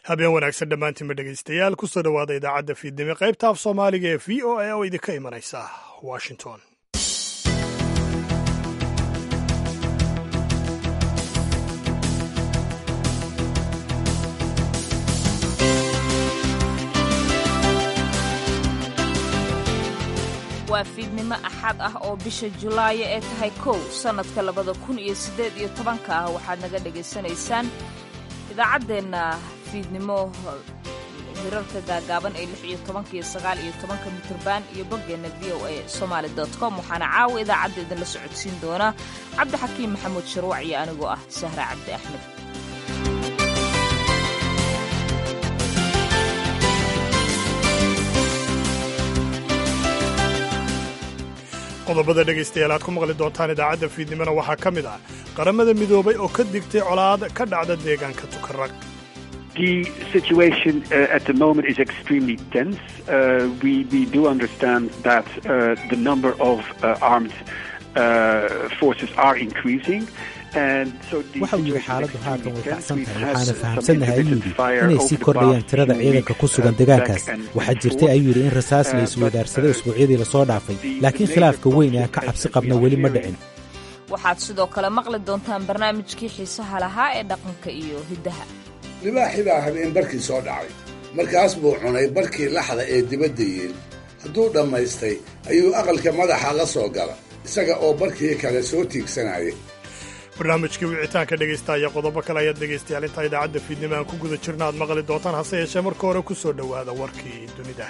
habeen wanaagsan dhammaantiinba dhegaystayaal kusoo dhowaada idaacadda fiidnimo qaybta af soomaaliga ee v o a oo idinka imanaysa washington waa fiidnimo axad ah oo bisha julaayo ee tahay kow sannadka labada kun iyo siddeed iyo tobanka ah waxaad naga dhegaysanaysaan idaacaddeenna fiidnimo hirarka gaagaaban ee lix iyo tobanka iyo sagaal iyo tobanka mitrban iyo boggeenna v o a somaali dot com waxaana caawa idaacadda idinla socodsiin doona cabdixakiim maxamuud sharwac iyo anigoo ah sahra cabdi axmed qodobada dhegaystayaal aad ku maqli doontaan idaacadda fiidnimona waxaa ka mid ah qaramada midoobay oo ka digtay colaad ka dhacda deegaanka tukarag The situation uh, at the moment is extremely tense. Uh, we, we do understand that uh, the number of armed forces are increasing. waxa uu yidhi xaaladdu haatan way kacsan tahay waxaana fahamsannahay ayuu yidhi inay sii kordhayaan tirada ciidanka ku sugan deegaankaas waxaa jirtay ayuu yidhi in rasaas la isweydaarsaday usbuucyadii lasoo dhaafay laakiin khilaafka weyn ee aan ka cabsi qabna weli ma dhicin waxaad sidoo kale maqli doontaan barnaamijkii xiisaha lahaa ee dhaqanka iyo hiddaha libaaxii baa habeen barkii soo dhacay markaas buu cunay barkii laxda ee dibadda yeel hadduu dhammaystay ayuu aqalka madaxa la soo gala isaga oo barkii kale soo tiigsanaya barnaamijkii wicitaanka dhegaysta ayaa qodobo kale ayaad dhegaystayaal intaa idaacadda fiidnimo aan ku guda jirna aad maqli doontaan hase yeeshee marka hore ku soo dhowaada warkii dunida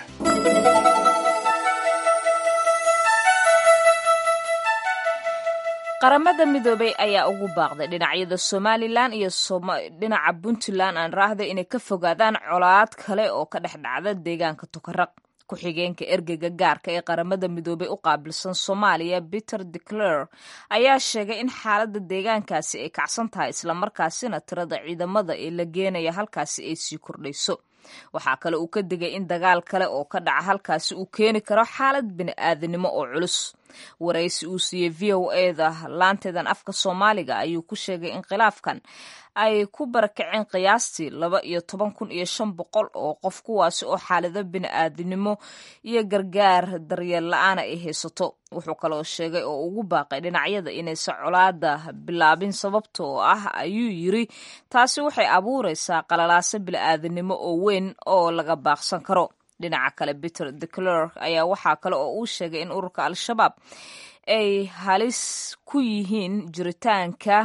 qaramada midoobay ayaa ugu baaqday dhinacyada somalilan iyo dhinaca puntland aan raahday inay ka fogaadaan colaad kale oo ka dhex dhacda deegaanka tukaraq ku-xigeenka ergeyga gaarka ee qaramada midoobay u qaabilsan soomaaliya peter decler ayaa sheegay in xaaladda deegaankaasi ay kacsan tahay islamarkaasina tirada ciidamada ee la geenaya halkaasi ay sii kordhayso waxaa kale uu ka digay in dagaal kale oo ka dhaca halkaasi uu keeni karo xaalad bini'aadanimo oo culus waraysi uu siiyey v o eda laanteedan afka soomaaliga ayuu ku sheegay in khilaafkan ay ku barakaceen qiyaastii laba iyo toban kun iyo shan boqol oo qof kuwaasi oo xaalado bini'aadanimo iyo gargaar daryeel la-aana ay haysato wuxuu kaloo sheegay oo ugu baaqay dhinacyada inaysan colaada bilaabin sababta oo ah ayuu yiri taasi waxay abuuraysaa qalalaaso bini'aadanimo oo weyn oo laga baaqsan karo dhinaca kale peter declerk ayaa waxaa kale oo uu sheegay in ururka al-shabaab ay halis ku yihiin jiritaanka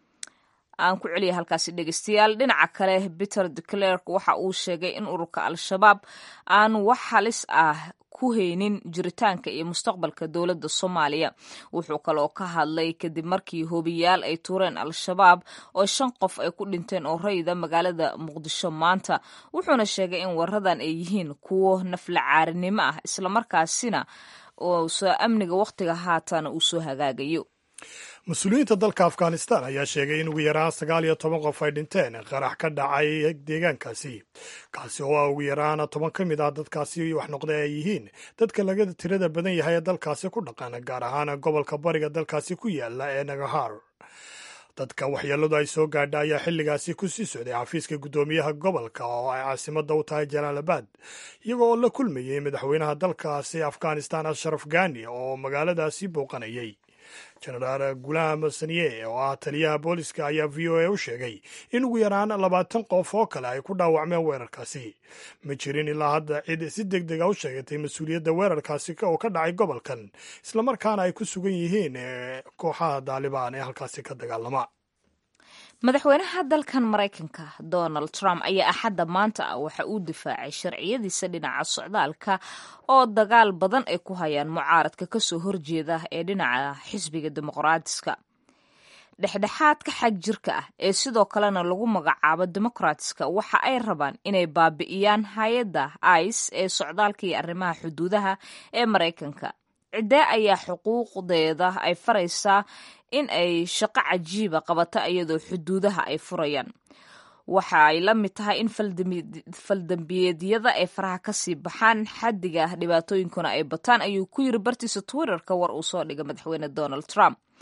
aan ku celiya halkaasi dhegeystayaal dhinaca kale peter declerk waxa uu sheegay in ururka al-shabaab aan wax halis ah ku haynin jiritaanka iyo mustaqbalka dowladda soomaaliya wuxuu kaloo ka hadlay kadib markii hoobiyaal ay tuureen al-shabaab oo shan qof ay ku dhinteen oo rayida magaalada muqdisho maanta wuxuuna sheegay in waradan ay yihiin kuwo nafla caarinimo ah islamarkaasina oo amniga wakhtiga haatan uu soo hagaagayo mas-uuliyiinta dalka afghanistan ayaa sheegay in ugu yaraan sagaal iyo toban qof ay dhinteen qarax ka dhacay deegaankaasi kaasi oo ah ugu yaraan toban ka mid ah dadkaasi wax noqday ay yihiin dadka laga tirada badan yahay ee dalkaasi ku dhaqan gaar ahaan gobolka bariga dalkaasi ku yaala ee nagahar dadka waxyeeladu ay soo gaadha ayaa xilligaasi ku sii socday xafiiska guddoomiyaha gobolka oo ay caasimadda u tahay jalaalabad iyagoo oo la kulmayey madaxweynaha dalkaasi afghanistan ashraf gani oo magaaladaasi booqanayay jenaraal gulaam saniye oo ah taliyaha booliska ayaa v o a u sheegay in ugu yaraan labaatan qof oo kale ay ku dhaawacmeen weerarkaasi ma jirin ilaa hadda cid si deg dega u sheegatay mas-uuliyadda weerarkaasi oo ka dhacay gobolkan islamarkaana ay ku sugan yihiin kooxaha daalibaan ee halkaasi ka dagaalama madaxweynaha dalkan maraykanka donald trump ayaa axadda maanta ah waxa uu difaacay sharciyadiisa dhinaca socdaalka oo dagaal badan ay ku hayaan mucaaradka kasoo horjeeda ee dhinaca xisbiga dimuqraatiska dhexdhexaadka xag jirka ah ee sidoo kalena lagu magacaabo dimuqraatiska waxa ay rabaan inay baabi'iyaan hay-adda ice ee socdaalka iyo arrimaha xuduudaha ee maraykanka ciddee ayaa xuquuqdeeda ay faraysaa in ay shaqo cajiiba qabato iyadoo xuduudaha ay furayaan waxa ay la mid tahay in faldambiyeedyada ay faraha kasii baxaan xaddiga dhibaatooyinkuna ay bataan ayuu ku yiri bartiisa twitterka war uu soo dhigay madaxweyne donald trump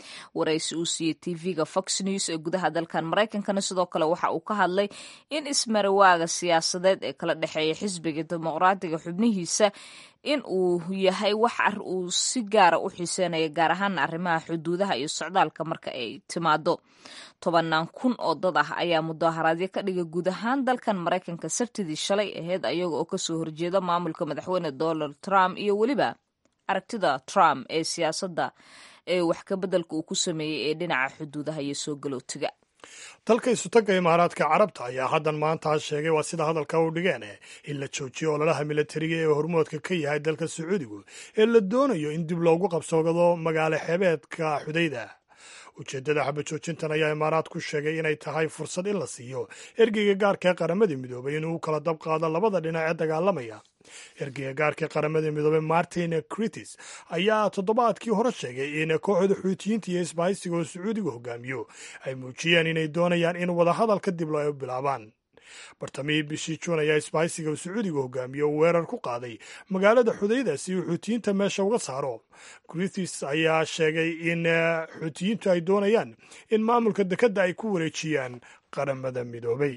waraysi uu siiyey tv-ga fox news ee gudaha dalkan maraykankana sidoo kale waxa uu ka hadlay in ismarawaaga siyaasadeed ee kala dhexeeya xisbiga dimuqraadiga xubnihiisa in uu yahay wax ar uu si gaara u xiiseynaya gaar ahaana arrimaha xuduudaha iyo socdaalka marka ay timaado tobanaan kun oo dad ah ayaa mudaharaadyo ka dhiga guud ahaan dalkan maraykanka sabtidii shalay aheyd ayaga oo kasoo horjeeda maamulka madaxweyne donald trump iyo weliba aragtida trump ee siyaasadda ee wax kabeddelka uu ku sameeyey ee dhinaca xuduudaha iyo soo galootiga dalka isutagga imaaraadka carabta ayaa haddan maanta sheegay waa sida hadalka u dhigeen in la joojiyo ololaha militariga ee hormoodka ka yahay dalka sacuudigu ee la doonayo in dib loogu qabsoodo magaalo xeebeedka xudayda ujeeddada xabajoojintan ayaa imaaraad ku sheegay inay tahay fursad in la siiyo ergeyga gaarka ee qaramada midoobay inuu kala dab qaado labada dhinac ee dagaalamaya ergeyga gaarka ee qaramada midoobey martin critis ayaa toddobaadkii hore sheegay in kooxda xuutiyiinta iyo isbahaysiga oo sacuudiga hogaamiyo ay muujiyeen inay doonayaan in wadahadalka dib loo bilaabaan bartamihii bishii juun ayaa isbahaysiga uu sacuudiga hogaamiye uu weerar ku qaaday magaalada xudayda si uu xuutiyiinta meesha uga saaro gritis ayaa sheegay in xuutiyiintu ay doonayaan in maamulka dekedda ay ku wareejiyaan qaramada midoobay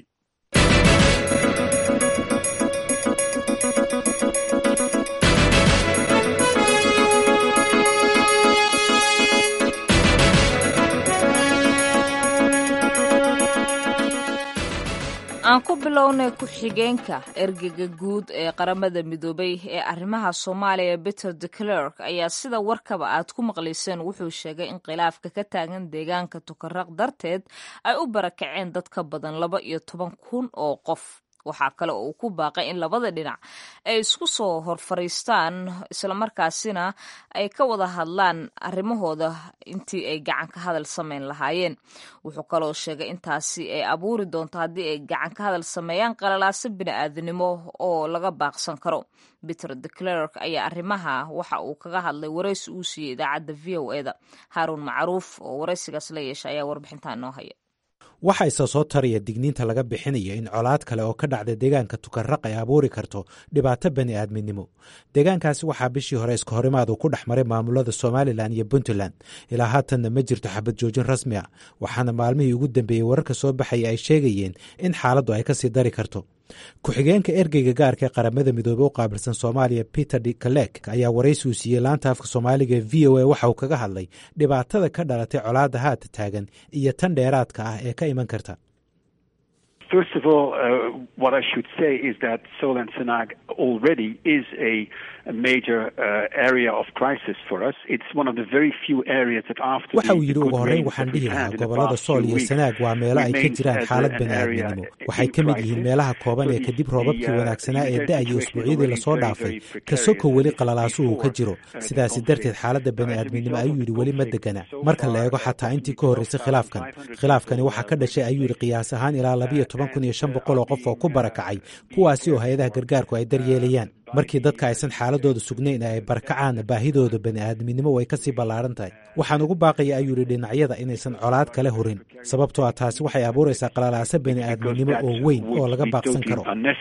aan ku bilownay ku-xigeenka ergega guud ee qaramada midoobay ee arrimaha soomaaliya peter de clerk ayaa sida warkaba aad ku maqlayseen wuxuu sheegay in khilaafka ka taagan deegaanka tukaraq darteed ay u barakaceen dad ka badan laba iyo toban kun oo qof waxaa kale oo uu ku baaqay in labada dhinac ay isku soo hor fariistaan islamarkaasina ay ka wada hadlaan arrimahooda intii ay gacan ka hadal samayn lahaayeen wuxuu kaloo sheegay intaasi ay abuuri doonto haddii ay gacan ka hadal sameeyaan qalalaaso bini-aadinimo oo laga baaqsan karo peter de clerk ayaa arrimaha waxa uu kaga hadlay waraysi uu siiyey idaacadda v o eda haaruun macruuf oo waraysigaas la yeesha ayaa warbixintaa inoo haya waxaa isa soo taraya digniinta laga bixinayo in colaad kale oo ka dhacda deegaanka tukarraq ay abuuri karto dhibaato bani aadminimo deegaankaasi waxaa bishii hore iska horimaadu ku dhex maray maamulada somalilan iyo puntland ilaa haatanna ma jirto xabad joojin rasmi a waxaana maalmihii ugu dambeeyey wararka soo baxaya ay sheegayeen in xaaladdu ay kasii dari karto ku-xigeenka ergeyga gaarka ee qaramada midoobey u qaabilsan soomaaliya peter d kalek ayaa waraysi uu siiyey laanta afka soomaaliga v o a waxa uu kaga hadlay dhibaatada ka dhalatay colaadda haata taagan iyo tan dheeraadka ah ee ka iman karta First of all, uh, what I should say is that Sol and Sanag already is a, a major uh, area of crisis for us. It's one of the very few areas that after waxa uu yidhi ugu horreyn waxaan dhihi lahaa gobollada sool iyo sanaag waa meelo ay ka jiraan xaalad bani'aadminimo waxay ka mid yihiin meelaha kooban ee kadib roobabkii wanaagsanaa ee da'aya usbuucyadii lasoo dhaafay kasoko weli qalalaasuhu ka jiro sidaasi darteed xaaladda bani'aadminimo ayuu yidhi weli ma degana marka la eego xataa intii ka horraysay khilaafkan khilaafkani waxaa ka dhashay ayuu yidhi qiyaas ahaan ilaa labiyo toban kun iyo shan boqol oo qof oo ku barakacay kuwaasi oo hay-adaha gargaarku ay daryeelayaan markii dadka aysan xaaladooda sugnayn ee ay barakacaan baahidooda bani'aadminimo way kasii ballaaran tahay waxaan ugu baaqaya ayuu yidhi dhinacyada inaysan colaad kale hurin sababtoo ah taasi waxay abuuraysaa qalalaaso bani'aadminimo oo weyn oo laga baaqsan karo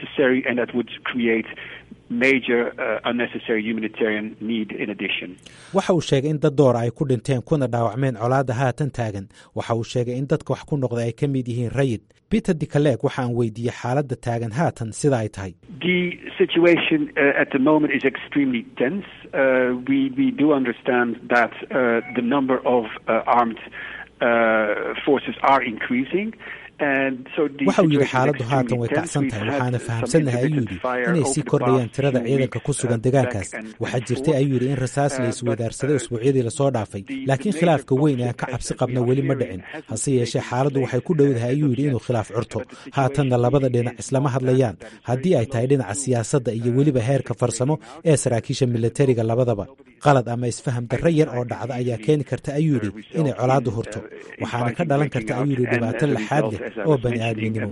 waxa uu sheegay in dad doora ay ku dhinteen kuna dhaawacmeen colaadda haatan taagan waxa uu sheegay in dadka wax ku noqda ay ka mid yihiin rayid peter dicaleeg waxa aan weydiiyey xaaladda taagan haatan sida ay tahay waxa uu yidhi xaaladdu haatan way kacsan tahay waxaana fahamsannahay ayuu yidhi inay sii kordhayaan tirada ciidanka ku sugan deegaankaas waxaa jirtay ayuu yidhi in rasaas la iswadaarsaday usbuucyadii lasoo dhaafay laakiin khilaafka weyn ee aan ka cabsi qabna weli ma dhicin hase yeeshee xaaladdu waxay ku dhowdahay ayuu yidhi inuu khilaaf curto haatanna labada dhinac islama hadlayaan haddii ay tahay dhinaca siyaasadda iyo weliba heerka farsamo ee saraakiisha militariga labadaba qalad ama isfaham darro yar oo dhacda ayaa keeni karta ayuu yidhi inay colaaddu hurto waxaana ka dhalan karta ayuu yidhi dhibaato laxaad leh oo bani'aadminimo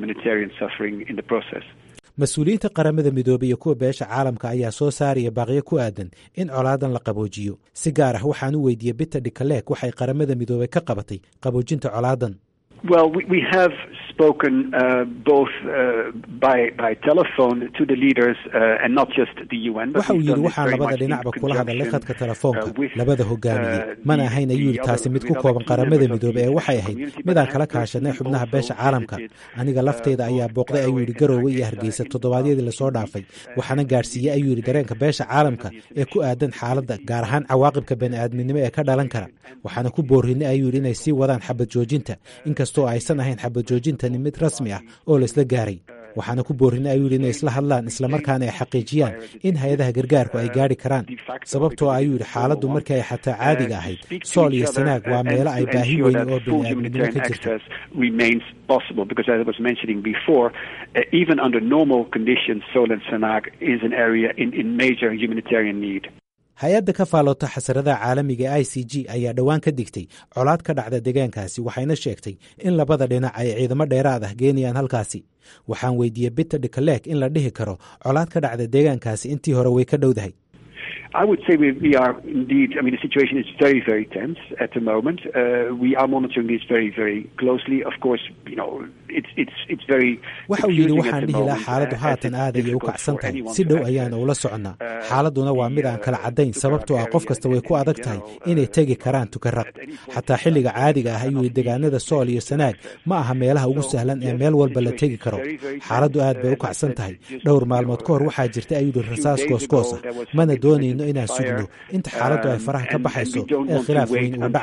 mas-uuliyiinta qaramada midoobey iyo kuwa beesha caalamka ayaa soo saaraya baaqyo ku aadan in colaadan la qaboojiyo si gaar ah waxaan u weydiiyey biter dicaleeg waxay qaramada midoobey ka qabatay qaboojinta colaadan Well, we, we have spoken uh, both uh, by by telephone to the leaders uh, and not just the UN. waxa uu yidhi waxaan labada dhinacba kula hadalay khadka telefoonka labada hogaamiye mana ahayn ayuu yidhi taasi mid ku kooban qaramada midoobey ee waxay ahayd midaan kala kaashanay xubnaha beesha caalamka aniga lafteyda ayaa booqday ayuu yidhi garoowe iyo hargeysa toddobaadyadii lasoo dhaafay waxaana gaadhsiiyey ayuu yidhi dareenka beesha caalamka ee ku aadan xaaladda gaar ahaan cawaaqibka bani'aadminimo ee ka dhalan kara waxaana ku boorrinay ayuu yidhi inay sii wadaan xabad joojinta inkastoo aysan ahayn xabad joojintani mid rasmi ah oo la isla gaaray waxaana ku boorrinay ayuu yidhi inay isla hadlaan islamarkaana ay xaqiijiyaan in hay-adaha gargaarku ay gaadhi karaan sababtoo ayuu yidhi xaaladdu markii ay xataa caadiga ahayd sool iyo sanaag waa meelo ay baahi weyn oo bani'aadminimo ka jirto remains possible because as I was mentioning before, uh, even under normal conditions, Sol and Sanag is an area in, in major humanitarian need. hay-adda ka faaloota xasaradaha caalamiga e i c g ayaa dhowaan ka digtay colaad ka dhacda deegaankaasi waxayna sheegtay in labada dhinac ay ciidamo dheeraad ah geenayaan halkaasi waxaan weydiiyey biter dhikaleeg in la dhihi karo colaad ka dhacda deegaankaasi intii hore way ka dhowdahay I would say we, we are indeed. I mean, the situation is very, very tense at the moment. Uh, we are monitoring this very, very closely. Of course, you know, it's it's it's very. waxa uu yidhi waxaan dhihi lahaa xaaladdu haatan aad ayay u kacsan tahay si dhow ayaana ula soconnaa xaaladduna waa mid aan kala caddayn sababtoo ah qof kasta way ku adag tahay inay tegi karaan tukaraq xataa xilliga caadiga ah ayuu yidhi deegaanada sool iyo sanaag ma aha meelaha ugu sahlan ee meel walba la tegi karo xaaladdu aad bay u kacsan tahay dhowr maalmood ka hor waxaa jirta ayuu yidhi rasaas goosgoos ah mana doonayno inaan sugno inta xaaladdu ay faraha ka baxayso ee khilaaf weyn uu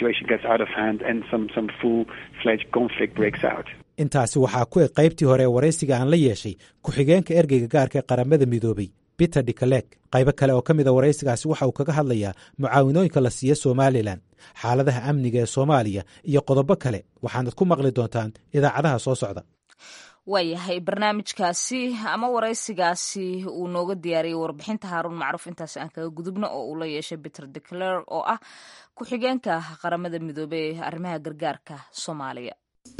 dhacayo intaasi waxaa ku eg qaybtii hore ee waraysiga aan la yeeshay ku-xigeenka ergeyga gaarka ee qaramada midoobey peter dikaleeg qaybo kale oo ka mida waraysigaasi waxa uu kaga hadlayaa mucaawinooyinka la siiya somalilan xaaladaha amniga ee soomaaliya iyo qodobo kale waxaanad ku maqli doontaan idaacadaha soo socda waayahay barnaamijkaasi ama waraysigaasi uu nooga diyaariyey warbixinta haaruun macruuf intaas aan kaga gudubno oo uu la yeeshay peter decler oo ah ku-xigeenka qaramada midoobey ee arrimaha gargaarka soomaaliya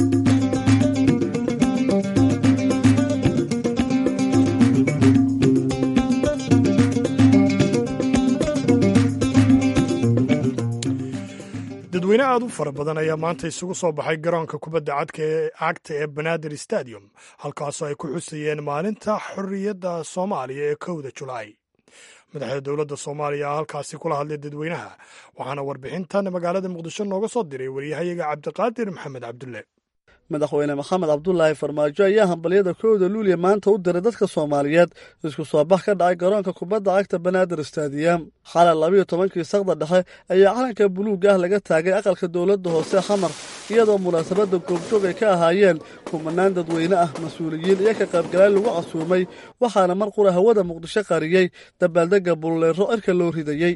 dadweyne aad u fara badan ayaa maanta isugu soo baxay garoonka kubadda cagta ee banaadir stadium halkaasoo ay ku xusayeen maalinta xorriyadda soomaaliya ee kowda julaay madaxda dowladda soomaaliya a halkaasi kula hadlay dadweynaha waxaana warbixintan magaalada muqdisho nooga soo diray waryahayaga cabdiqaadir maxamed cabdulle madaxweyne maxamed cabdulaahi farmaajo ayaa hambalyada kowda luuliya maanta u diray dadka soomaaliyeed isku soo bax ka dhacay garoonka kubadda cagta banaadir stadium xalay labayo tobankii saqda dhexe ayaa calanka buluug ah laga taagay aqalka dowladda hoose xamar iyadoo munaasabadda goobjoog ay ka ahaayeen kumanaan dadweyne ah mas-uuliyiin iyo ka qaybgalayn lagu casuumay waxaana mar qura hawada muqdisho qariyey dabaaldegga bulleero cirka loo ridayey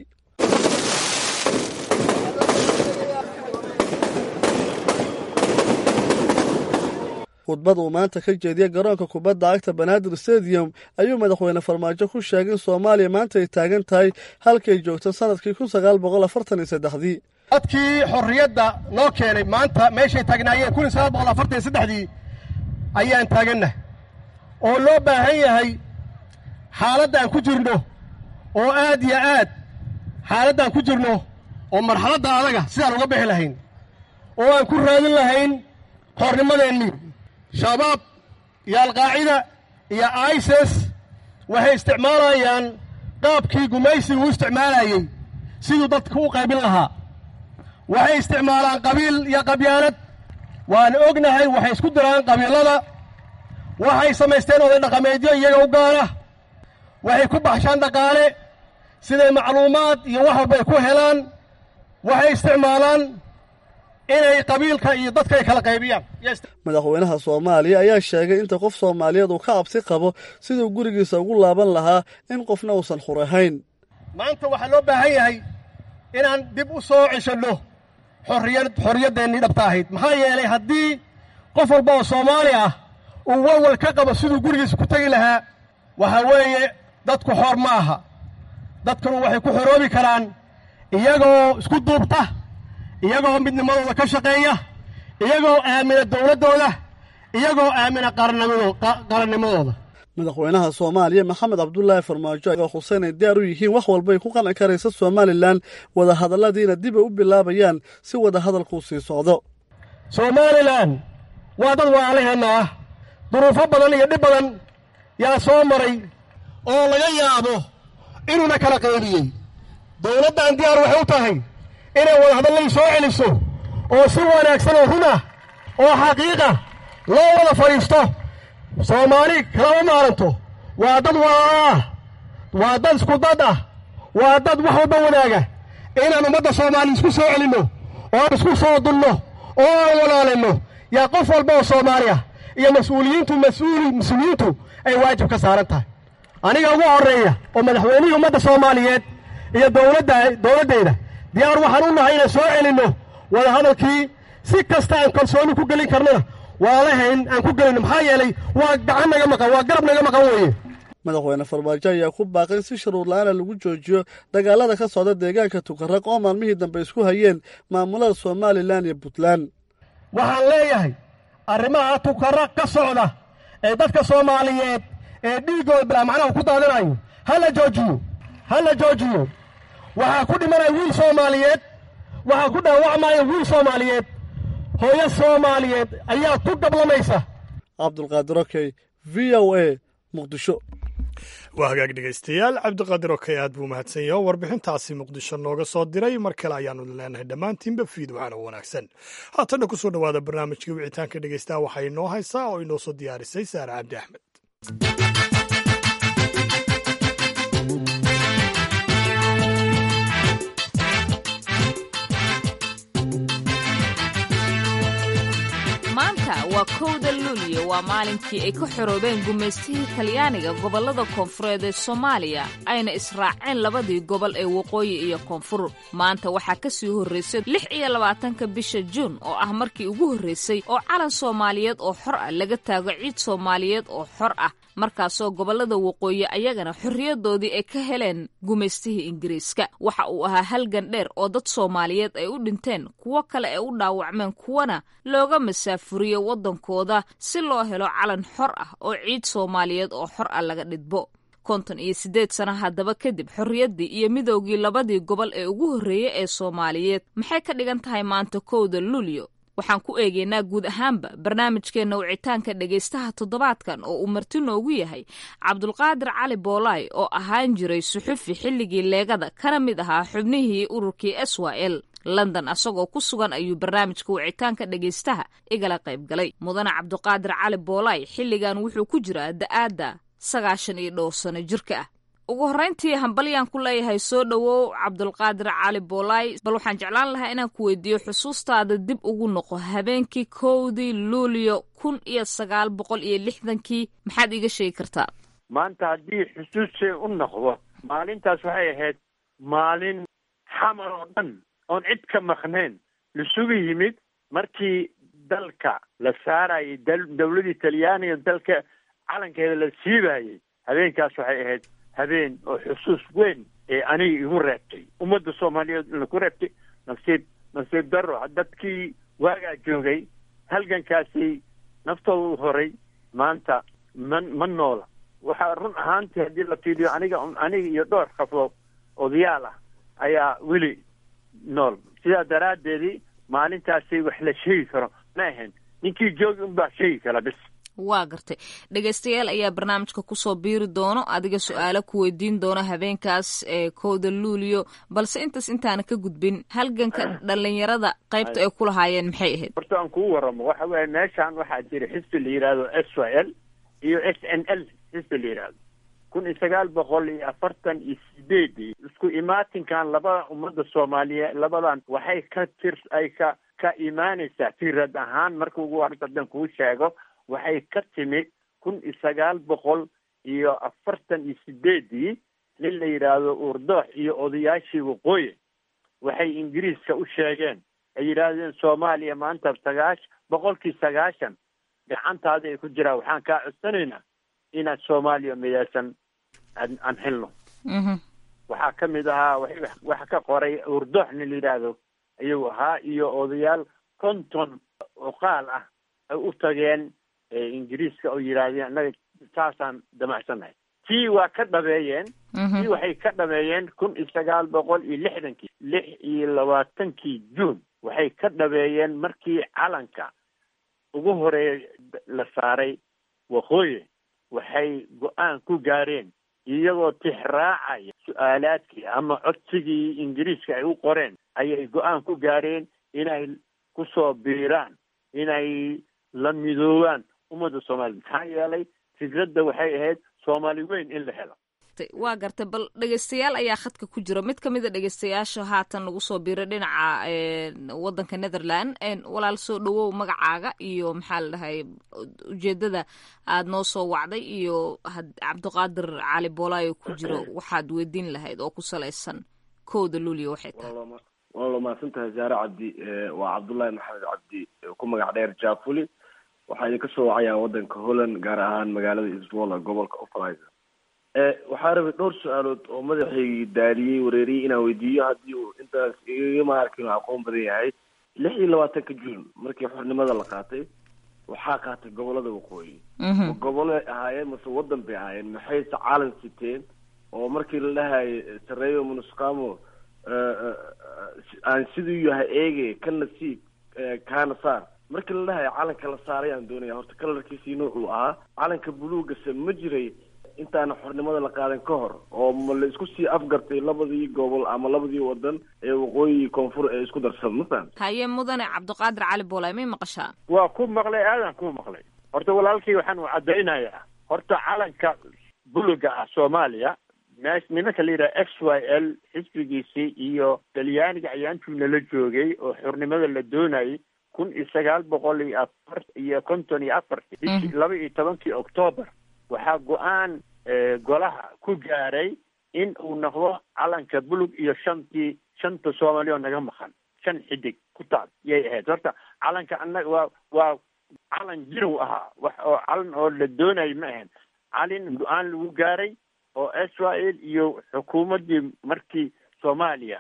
khudbad uu maanta ka jeediyey garoonka kubadda cagta banaadir stadium ayuu madaxweyne farmaajo ku sheegay in soomaaliya maanta ay taagan tahay halkay joogto sanadkii kun sagaal boqol afartan iyo saddexdii dadkii xorriyadda noo keenay maanta meeshay taagnaayeen kun iyo sagaal boqol afartan iyo saddexdii ayaan taaganna oo loo baahan yahay xaaladdan ku jirno oo aad iyo aad xaaladdan ku jirno oo marxaladda adaga sidaan uga bixi lahayn oo aan ku raadin lahayn xornimadeennii shabaab iyo alqaacida iyo isis waxay isticmaalayaan qaabkii gumaysigu u isticmaalayey siduu dadka u qaybin lahaa waxay isticmaalaan qabiil iyo qabyaalad waan ognahay waxay isku diraan qabiilada waxay samaysteen oday dhaqameedyo iyaga u gaara waxay ku baxshaan dhaqaale siday macluumaad iyo wax walba ay ku helaan waxay isticmaalaan inay qabiilka iyo dadka ay kala qaybiyaan madaxweynaha soomaaliya ayaa sheegay inta qof soomaaliyeed uu ka cabsi qabo siduu gurigiisa ugu laaban lahaa in qofna uusan xurahayn maanta waxaa loo baahan yahay inaan dib u soo ceshanno xorriyad xorriyaddeenii dhabta ahayd maxaa yeelay haddii qof walba oo soomaali ah uu walwal ka qabo siduu gurigiisa ku tegi lahaa waxaa weeye dadku xoor ma aha dadkanu waxay ku xoroobi karaan iyagoo isku duubta iyagoo midnimadooda ka shaqeeya iyagoo aamina dowladdooda iyagoo aamina qarannimadooda madaxweynaha soomaaliya maxamed cabdulaahi farmaajo oo xuseen ay diyaar u yihiin wax walbay ku qalan karaysa somalilan wadahadalladiina dib ay u bilaabayaan si wadahadalkuu sii socdo somalilan waa dad waalaheenna ah duruufo badan iyo dhib badan yaa soo maray oo laga yaabo inuuna kala qaybiyey dowladdan diyaar waxay u tahay inay wadahadallay soo celiso oo si wanaagsan oo run ah oo xaqiiqa loo wada fadhiisto soomaali kalama maaranto waa dad walaalaah waa dad isku dad ah waa dad wax walba wanaaga inaan ummadda soomaali isku soo celinno oo aan isku soo dunno oo aan walaalinno yaa qof walba oo soomaali ah iyo mas-uuliyiintu mas-uuli mas-uuliyiintu ay waajib ka saaran tahay aniga ugu horreeya oo madaxweynihii ummadda soomaaliyeed iyo dowladda dowladdeyda diyaar waxaan u nahay inaan soo celinno wadahadalkii si kasta aan kalsooni ku gelin karnona waalahayn aan ku gelin maxaa yeelay waa gacan naga maqan waa garab naga maqan weeye madaxweyne farmaajo ayaa ku baaqay in si sharuur la-aana lagu joojiyo dagaalada ka socda deegaanka tukaraq oo maalmihii dambe isku hayeen maamulada somalilan iyo puntland waxaan leeyahay arrimaha tukaraq ka socda ee dadka soomaaliyeed ee dhiiggooda bilaa macnaha ku daadinayo ha la joojiyo ha la joojiyo waxaa ku dhimanaya wiil soomaaliyeed waxaa ku dhaawacmaya wiil soomaaliyeed hooyo soomaaliyeed ayaa ku gablamaysa cabdulqaadir okey v o a muqdisho waa hagaag dhegaystayaal cabdiqaadir okey aad buu mahadsan yaho warbixintaasi muqdisho nooga soo diray mar kale ayaanu leenahay dhammaantiinba fiid waxaana wanaagsan haatanna ku soo dhowaada barnaamijkii wicitaanka dhegaystaha waxaa inoo haysaa oo inoo soo diyaarisay saare cabdi axmed maanta waa kowda luulyo waa maalinkii ay ka xoroobeen gumaystihii talyaaniga gobollada koonfureed ee soomaaliya ayna israaceen labadii gobol ee waqooyi iyo koonfur maanta waxaa ka sii horraysay lix iyo labaatanka bisha juun oo ah markii ugu horraysay oo calan soomaaliyeed oo xor ah laga taago ciid soomaaliyeed oo xor ah markaasoo gobollada waqooyi ayagana xorriyadoodii ay ka heleen gumaystihii ingiriiska waxa uu ahaa halgan dheer oo dad soomaaliyeed ay u dhinteen kuwo kale ay u dhaawacmeen kuwana looga masaafuriyo waddankooda si loo helo calan xor ah oo ciid soomaaliyeed oo xor ah laga dhidbo konton iyo siddeed sana haddaba kadib xorriyaddii iyo midoogii labadii gobol ee ugu horreeyey ee soomaaliyeed maxay ka dhigan tahay maanta kowda luulyo waxaan ku eegaynaa guud ahaanba barnaamijkeenna wicitaanka dhegaystaha toddobaadkan oo uu marti noogu yahay cabdulqaadir cali boolaay oo ahaan jiray suxufi xilligii leegada kana mid ahaa xubnihii ururkii s y l london asagoo ku sugan ayuu barnaamijka wicitaanka dhegaystaha igala qayb galay mudane cabdiqaadir cali boolaay xilligan wuxuu ku jiraa da-aadda sagaashan iyo dhowr sano jirka ah ugu horrayntii hambalyaan ku leeyahay soo dhowow cabdulqaadir cali boolaay bal waxaan jeclaan lahaa inaan ku weydiiyo xusuustaada dib ugu noqo habeenkii kowdii luulyo kun iyo sagaal boqol iyo lixdankii maxaad iiga sheegi kartaa maanta haddii xusuustay u noqdo maalintaas waxay ahayd maalin xamar oo dhan oon cid ka maqnayn lasugu yimid markii dalka la saarayay dowladii talyaaniga dalka calankeeda la siibayay habeenkaas waxay ahayd habeen oo xusuus weyn ee aniga igu reebtay ummadda soomaaliyeed laku reebtay nasiib nasiib daro dadkii waagaa joogay halgankaasi naftooda u horay maanta ma ma noola waxaa run ahaantii haddii la fiiriyo aniga aniga iyo dhowr qafoo odayaal ah ayaa weli nool sidaa daraaddeedii maalintaasi wax la sheegi karo ma ahayn ninkii joogi unbaa sheegi kara bis waa gartay dhegaystayaal ayaa barnaamijka kusoo biiri doono adiga su-aalo ku weydiin doono habeenkaas ee kowda luulyo balse intaas intaana ka gudbin halganka dhalinyarada qaybta ay ku lahaayeen maxay ahayd horta aan kuu waramo waxa weeye meeshaan waxaa jira xisbi la yidhaahdo s y l iyo s n l xisbi la yidhaahdo kun iyo sagaal boqol iyo afartan iyo sideedii isku imaatinkan labada ummadda soomaaliyeed labadan waxay ka tir ay ka ka imaanaysaa firad ahaan marka ugu horta haddaan kuu sheego waxay ka timid kun iyo sagaal boqol iyo afartan iyo sideedii nin la yidhaahdo uurdoox iyo odayaashii waqooyi waxay ingiriiska u sheegeen ay yidhaahdeen soomaaliya maanta sagaash boqolkii sagaashan gacantaada ay ku jiraan waxaan kaa codsanaynaa inaad soomaaliya midaysan aan aan helno waxaa ka mid ahaa waxa ka qoray uurdoox nin la yidhaahdo ayuu ahaa iyo odayaal konton oqaal ah ay u tageen ingiriiska oo yidhaahdeen annaga saasaan damacsannahay tii waa ka dhabeeyeen tii waxay ka dhameeyeen kun iyo sagaal boqol iyo lixdankii lix iyo labaatankii juun waxay ka dhabeeyeen markii calanka ugu horeeya la saaray waqooyi waxay go-aan ku gaareen iyagoo tixraacaya su-aalaadkii ama codsigii ingiriiska ay u qoreen ayay go-aan ku gaareen inay kusoo biiraan inay la midoobaan ummadda soomaliya maxaa yeelay fikradda waxay ahayd soomaali weyn in la helo waa gartay bal dhegeystayaal ayaa khadka ku jira mid kamid a dhegeystayaasha haatan nagu soo biiray dhinaca wadanka netherland walaal soo dhawow magacaaga iyo maxaa la dhahay ujeedada aad noo soo wacday iyo cabdiqaadir cali boolaayo ku jiro waxaad weydiin lahayd oo ku salaysan kowda luuliya waxay tahay waa mahadsan tahay zaare cabdi waa cabdullaahi maxamed cabdi ku magac dheer jafuli waxaa idinka soo wacayaa wadanka holland gaar ahaan magaalada iswola gobolka ofalizer waxaa rabay dhowr su-aalood oo madaxaygii daaliyey wareeriyey inaan weydiiyo haddii uu intaas igama arkin aqoon badan yahay lix iyo labaatanka juun markii xornimada la qaatay waxaa qaatay gobolada waqooyi ma gobolay ahaayeen mase wadan bay ahaayeen maxayse caalan siteen oo markii la dhahayo sareeyo munusqamo aan siduu yahay eege ka nasiib kaana saar markii la dhahayo calanka la saaray aan doonaya horta kalarkiisii nuucuu ahaa calanka buluugase ma jiray intaana xornimada la qaadan ka hor oo ma la isku sii afgartay labadii gobol ama labadii wadan ee waqooyi koonfur ee isku darsada ma fahamta haye mudane cabdiqaadir cali boolay may maqashaa waa ku maqlay aadan ku maqlay horta walaalkii waxaan u caddaynayaa horta calanka buluga ah soomaaliya mees nimanka la yidhaha x y l xisbigiisii iyo talyaaniga ayaantuu nala joogay oo xornimada la doonayay kun iyo sagaal boqol iyo afar iyo konton iyo afartii bishii laba iyo tobankii octoobar waxaa go-aan golaha ku gaaray in uu noqdo calanka bulug iyo shantii shanta soomaali oo naga maqan shan xidig ku taal yay ahayd horta calanka annaga waa waa calan jirow ahaa wax oo calan oo la doonayo ma ahayn calin go-aan lagu gaaray oo israel iyo xukuumaddii markii soomaaliya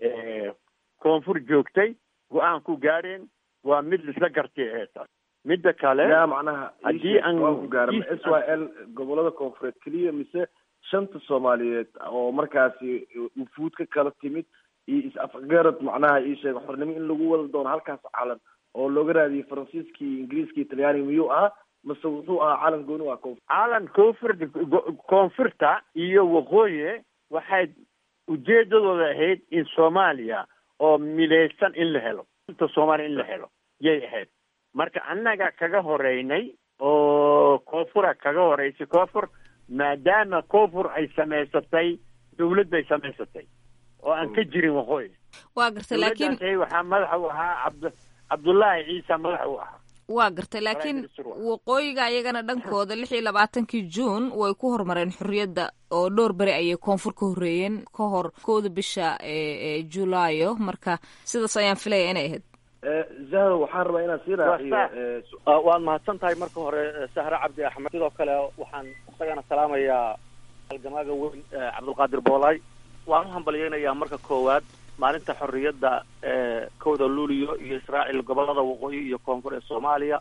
koonfur joogtay go-aan ku gaareen waa mid laisla gartay ahayd taas midda kale ya macnaha haddii aan ku gaara ma s y l gobolada koonfureed keliya mise shanta soomaaliyeed oo markaasi wufuud ka kala timid iyo is-afgarad macnaha ii sheega xornimo in lagu wada doono halkaas calan oo looga raadiyey faransiiskii ingiriiskii talyaaniga miyuu ahaa mase wuxuu ahaa calan gooni waa koonfur calan koonfur koonfurta iyo waqooyi waxay ujeedadooda ahayd in soomaaliya oo midaysan in la helo shanta soomaaliya in la helo yay ahayd marka annaga kaga horeynay oo koonfura kaga horeysay koonfur maadaama koonfur ay samaysatay dawlad bay samaysatay oo aan ka jirin waqooyi waa gartay laakiin dawladdaas waxaa madaxa u ahaa cabd cabdullaahi ciisa madaxa u ahaa waa gartay laakiin waqooyiga ayagana dhankooda lix iyo labaatankii juun way ku horumareen xorriyadda oo dhowr beri ayay koonfur ka horreeyeen ka hor kowda bisha ee julaayo marka sidaas ayaan filaya inay ahayd zahro waxaan rabaa inaan sii raaciyo waad mahadsan tahay marka hore sahre cabdi axmed sidoo kale waxaan isagana salaamayaa halgamaaga weyn cabdulqaadir boolay waan u hambalyeynayaa marka koowaad maalinta xorriyadda ee kowda luuliyo iyo israaciil gobolada waqooyi iyo koonfur ee soomaaliya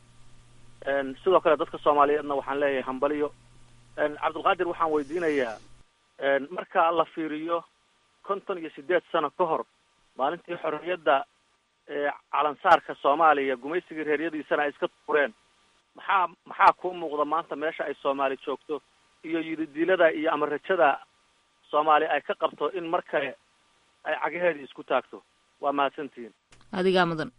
sidoo kale dadka soomaaliyeedna waxaan leeyahay hambaliyo cabdulqaadir waxaan weydiinayaa marka la fiiriyo konton iyo sideed sano ka hor maalintii xorriyadda calansaarka soomaaliya gumaysigii reeryadiisana ay iska tuureen maxaa maxaa kuu muuqda maanta meesha ay soomaali joogto iyo yididiilada iyo ama rajada soomaali ay ka qabto in mar kale ay cagaheedii isku taagto waa mahadsantihiin adigaa mudan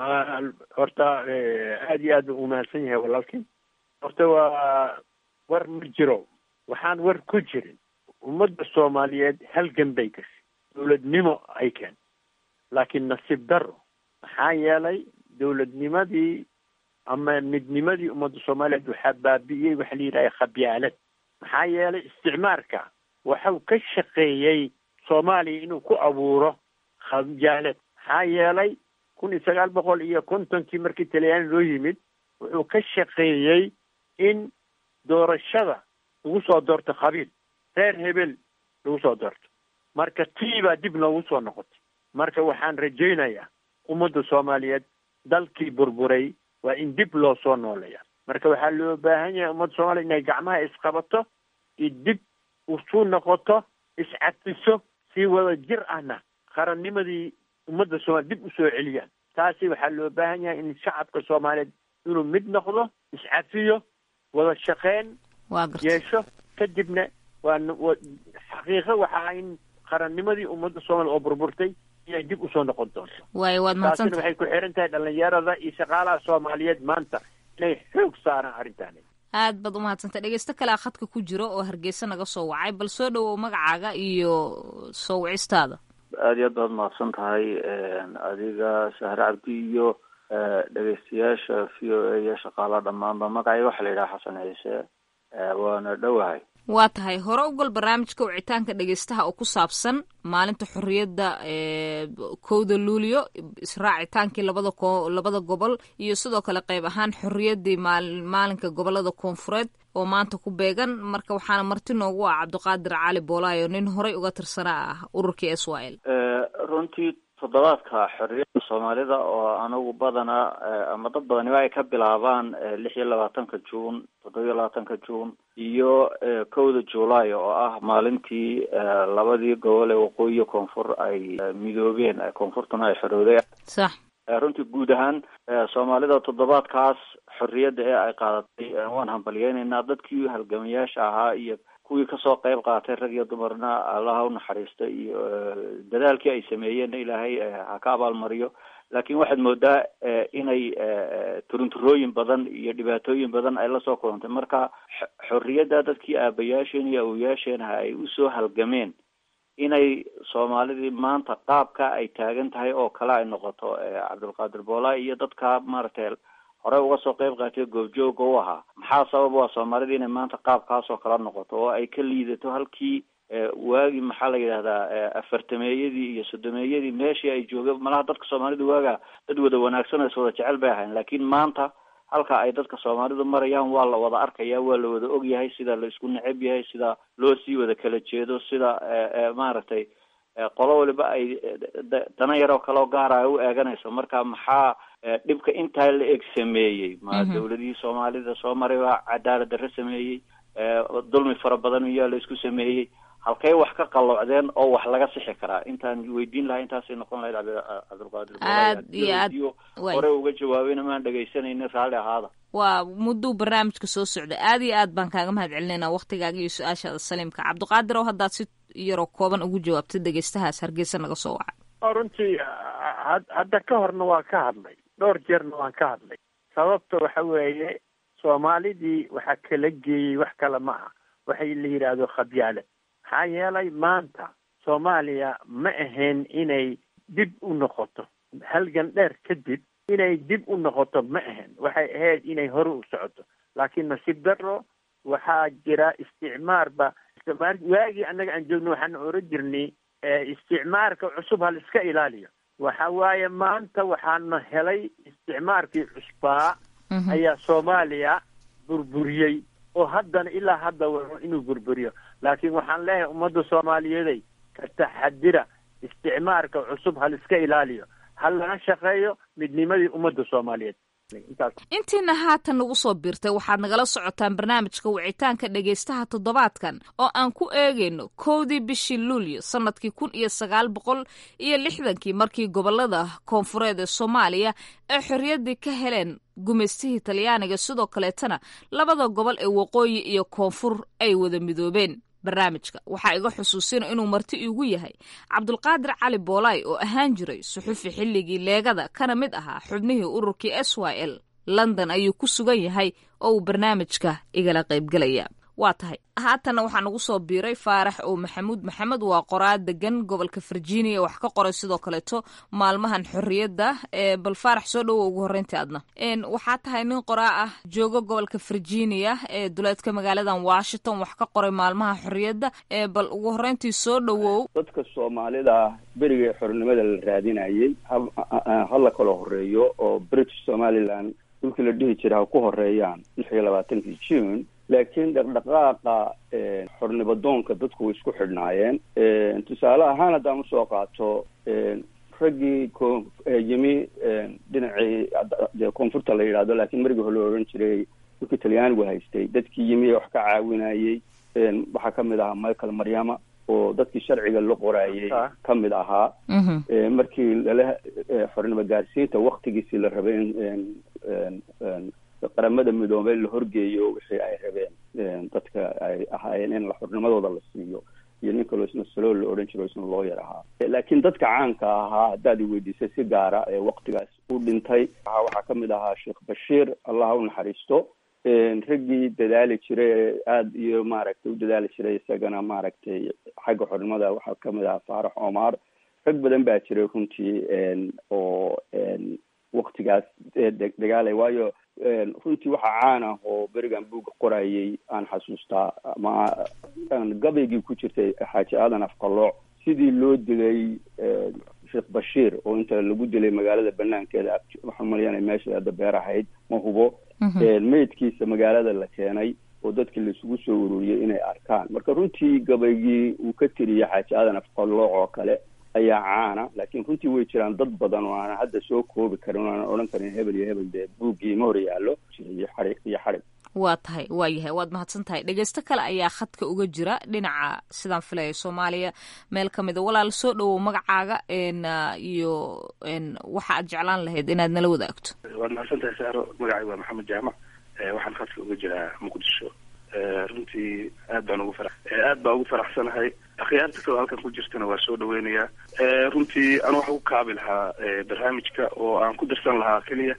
horta aad iyo aad buu umahadsan yahay walaalkii horta waa war ma jiro waxaan war ku jirin ummadda soomaaliyeed halgan bay gashay dawladnimo ay keen laakiin nasiib daro maxaa yeelay dawladnimadii ama midnimadii ummadda soomaaliyeed waxaa baabi'iyey waxa la yidhaha khabyaalad maxaa yeelay isticmaarka waxau ka shaqeeyey soomaaliya inuu ku abuuro khabyaalad maxaa yeelay kun iyo sagaal boqol iyo kontonkii markii talyaani loo yimid wuxuu ka shaqeeyey in doorashada lagu soo doorto qabiil reer hebel lagu soo doorto marka tii baa dib loogu soo noqotay marka waxaan rajaynayaa ummadda soomaaliyeed dalkii burburay waa in dib loo soo nooleeya marka waxaa loo baahan yahay ummadda soomaliya inay gacmaha isqabato iyo dib usu noqoto iscadfiso si wada jir ahna qarannimadii ummadda soomaliya dib usoo celiyaan taasi waxaa loo baahan yahay in shacabka soomaaliyeed inuu mid noqdo iscafiyo wada shaqeyn yeesho kadibna waa xaqiiqo waxaa in qarannimadii ummadda soomaaliya oo burburtay inay dib usoo noqon doonto waayo waad taasina mahadsanta waxay ku xiran tahay dhalinyarada iyo shaqaalaha soomaaliyeed maanta inay xoog saaraan arrintaani aad baad u mahadsantay dhegeysto kalea khadka ku jiro oo hargeysa naga soo wacay bal soo dhowow magacaaga iyo soo wicistaada aada iyo aad baad mahadsan tahay adiga sahre cabdi iyo dhegeystayaasha v o a iyo shaqaalaha dhammaanba magacay waxaa la yidhaha xasan ciise waana dhowahay waa tahay hore u gal barnaamijka wicitaanka dhegeystaha oo ku saabsan maalinta xorriyadda kowda luulyo israacitaankii labada ko labada gobol iyo sidoo kale qayb ahaan xorriyaddii maal maalinka gobolada koonfureed oo maanta ku beegan marka waxaana marti noogu ah cabdiqaadir cali boolaayo nin horey uga tirsanaa ah ururkii s y l runtii toddobaadka xorriyadda soomaalida oo anagu badanaa ama dad badaniba ay ka bilaabaan lix iyo labaatanka juun toddoba iyo labaatanka juun iyo kowda july oo ah maalintii labadii gobol ee waqooyi iyo koonfur ay midoobeen koonfurtuna ay xorooday sax runtii guud ahaan soomaalida toddobaadkaas xorriyadda ee ay qaadatay waan hambalyeynaynaa dadkii halgamayaasha ahaa iyo kuwii kasoo qayb qaatay rag iyo dumarna allaha u naxariista iyo dadaalkii ay sameeyeenna ilaahay ha ka abaalmariyo laakiin waxaad moodaa inay turunturooyin badan iyo dhibaatooyin badan ay lasoo kulantay marka xorriyadda dadkii aabayaasheen iyo awoyaasheenha ay usoo halgameen inay soomaalidii maanta qaabka ay taagan tahay oo kale ay noqoto cabdulqaadir boola iyo dadka maaragtay horey uga soo qayb qaatay goobjooga u ahaa maxaa sabab u ah soomaalida inay maanta qaabkaas oo kala noqoto oo ay ka liidato halkii waagii maxaa la yidhahdaa afartameeyadii iyo sodomeeyadii meeshii ay joogeen malaha dadka soomaalida waaga dad wada wanaagsan oo is wada jecel bay ahayn laakiin maanta halka ay dadka soomaalidu marayaan waa la wada arkaya waa la wada ogyahay sida la isku neceb yahay sida loo sii wada kala jeedo sida maaragtay qolo waliba ay dana yaroo kaleo gaara ay u eeganayso marka maxaa dhibka intaa la eg sameeyey ma dawladihii soomaalida soo maray baa cadaalad darre sameeyey dulmi fara badan iyaa la isku sameeyey halkay wax ka qalloocdeen oo wax laga sixi karaa intaan weydiin lahaa intaasay noqon lahayd cabdilqaadir aad iyo aad way hore uga jawaabayna maan dhegaysanayna raalli ahaada waa mudduu barnaamijka soo socda aad iyo aad baan kaaga mahad celinaynaa waktigaaga iyo su-aashaada saliimka cabdiqaadir oo haddaad si yaroo kooban ugu jawaabtay dhegeystahaas hargeysa naga soo wacay runtii hadda ka horna waan ka hadlay dhowr jeerna waan ka hadlay sababta waxa weeye soomaalidii waxaa kala geeyey wax kale ma aha waxay la yidhaahdo khabyaalad maxaa yeelay maanta soomaaliya ma ahayn inay dib u noqoto halgan dheer kadib inay dib u noqoto ma ahayn waxay ahayd inay hore u socoto laakiin nasiib darro waxaa jira isticmaarba waagii annaga aan joogno waxaan oran jirnay isticmaarka cusub hal iska ilaaliyo waxa waaye maanta waxaana helay isticmaarkii cusbaa ayaa soomaaliya burburiyey oo haddana ilaa hadda waro inuu burburiyo laakiin waxaan leeyahay ummadda soomaaliyeeday ka taxadira isticmaarka cusub hal iska ilaaliyo hal laga shaqeeyo midnimadii ummadda soomaaliyeed intiina haatan nagu soo biirtay waxaad nagala socotaan barnaamijka wicitaanka dhegaystaha toddobaadkan oo aan ku eegayno kowdii bishii luulyo sannadkii kun iyo sagaal boqol iyo lixdankii markii gobolada koonfureed ee soomaaliya ay xorriyaddii ka heleen gumaystihii talyaaniga sidoo kaleetana labada gobol ee waqooyi iyo koonfur ay wada midoobeen barnaamijka waxaa iga xusuusina inuu marti iigu yahay cabdulqaadir cali boolaay oo ahaan jiray suxufi xilligii leegada kana mid ahaa xubnihii ururkii s y l london ayuu ku sugan yahay oo uu barnaamijka igala qaybgelaya waa tahay haatanna waxaa nagu soo biiray faarax oo maxamuud maxamed waa qoraa degan gobolka virginia wax ka qoray sidoo kaleeto maalmahan xorriyadda bal faarax soo dhowo ugu horreyntii adna waxaa tahay nin qoraa ah joogo gobolka virginia ee duleedka magaaladan washington wax ka qoray maalmaha xorriyadda bal ugu horreyntii soo dhowow dadka soomaalida berigii xornimada la raadinayay hala kala horeeyo oo british somaliland dhulkii la dhihi jira ha ku horeeyaan lix iyo labaatankii june laakiin dhaqdhaqaaqa xornimo doonka dadku way isku xidhnaayeen tusaale ahaan haddaan usoo qaato raggii ko yimi dhinacii dee koonfurta la yidhahdo laakiin marigii hore la odhan jiray dhulkii talyaanigu haystay dadkii yimi ee wax ka caawinayey waxaa kamid ahaa michael maryama oo dadkii sharciga la qoraayay ka mid ahaa markii lala xornimo gaarsiinta waktigiisii la rabay in qaramada midoobey la horgeeyo wixii ay rabeen dadka ay ahaayeen in xornimadooda la siiyo iyo nin kaloo isna salool la odhan jiro isna loo yar ahaa laakiin dadka caanka ahaa haddaad iweydiisay si gaara ee waktigaas u dhintay waxaa kamid ahaa sheekh bashiir allah u naxariisto raggii dadaali jiray ee aada iyo maaragtay u dadaali jiray isagana maaragtay xagga xornimada waxaa kamid ahaa faarax omar rag badan baa jiray runtii oo waktigaas dagaalay waayo runtii waxaa caan ah oo berigan buugga qorayay aan xasuustaa ama gabaygii ku jirtay xaaji aadan afqalooc sidii loo dilay sheekh bashiir oo inta lagu dilay magaalada banaankeeda waxaan malayana meesha hadda beer ahayd ma hubo meydkiisa magaalada la keenay oo dadkii laisugu soo ururiyey inay arkaan marka runtii gabaygii uu ka tiriyay xaaji aadan afqalooc oo kale ayaa caana laakiin runtii way jiraan dad badan oo aanan hadda soo koobi karin o aanan odhan karin hebel iyo hebel dee buuggii ma hor yaallo iyo xarig iyo xarig waa tahay waa yahay waad mahadsan tahay dhegeysto kale ayaa khadka uga jira dhinaca sidaan filaya soomaaliya meel ka mida walaal soo dhowow magacaaga iyo waxa aad jeclaan lahayd inaad nala wadaagto waad mahadsan tahay saaro magacay waa maxamed jaamac waxaan khadka uga jiraa muqdisho runtii aad baan ugu fara aad baa ugu faraxsanahay akhyaarta kaloo halkan ku jirtana waa soo dhaweynayaa runtii anu waxa ku kaabi lahaa barnaamijka oo aan ku dirsan lahaa keliya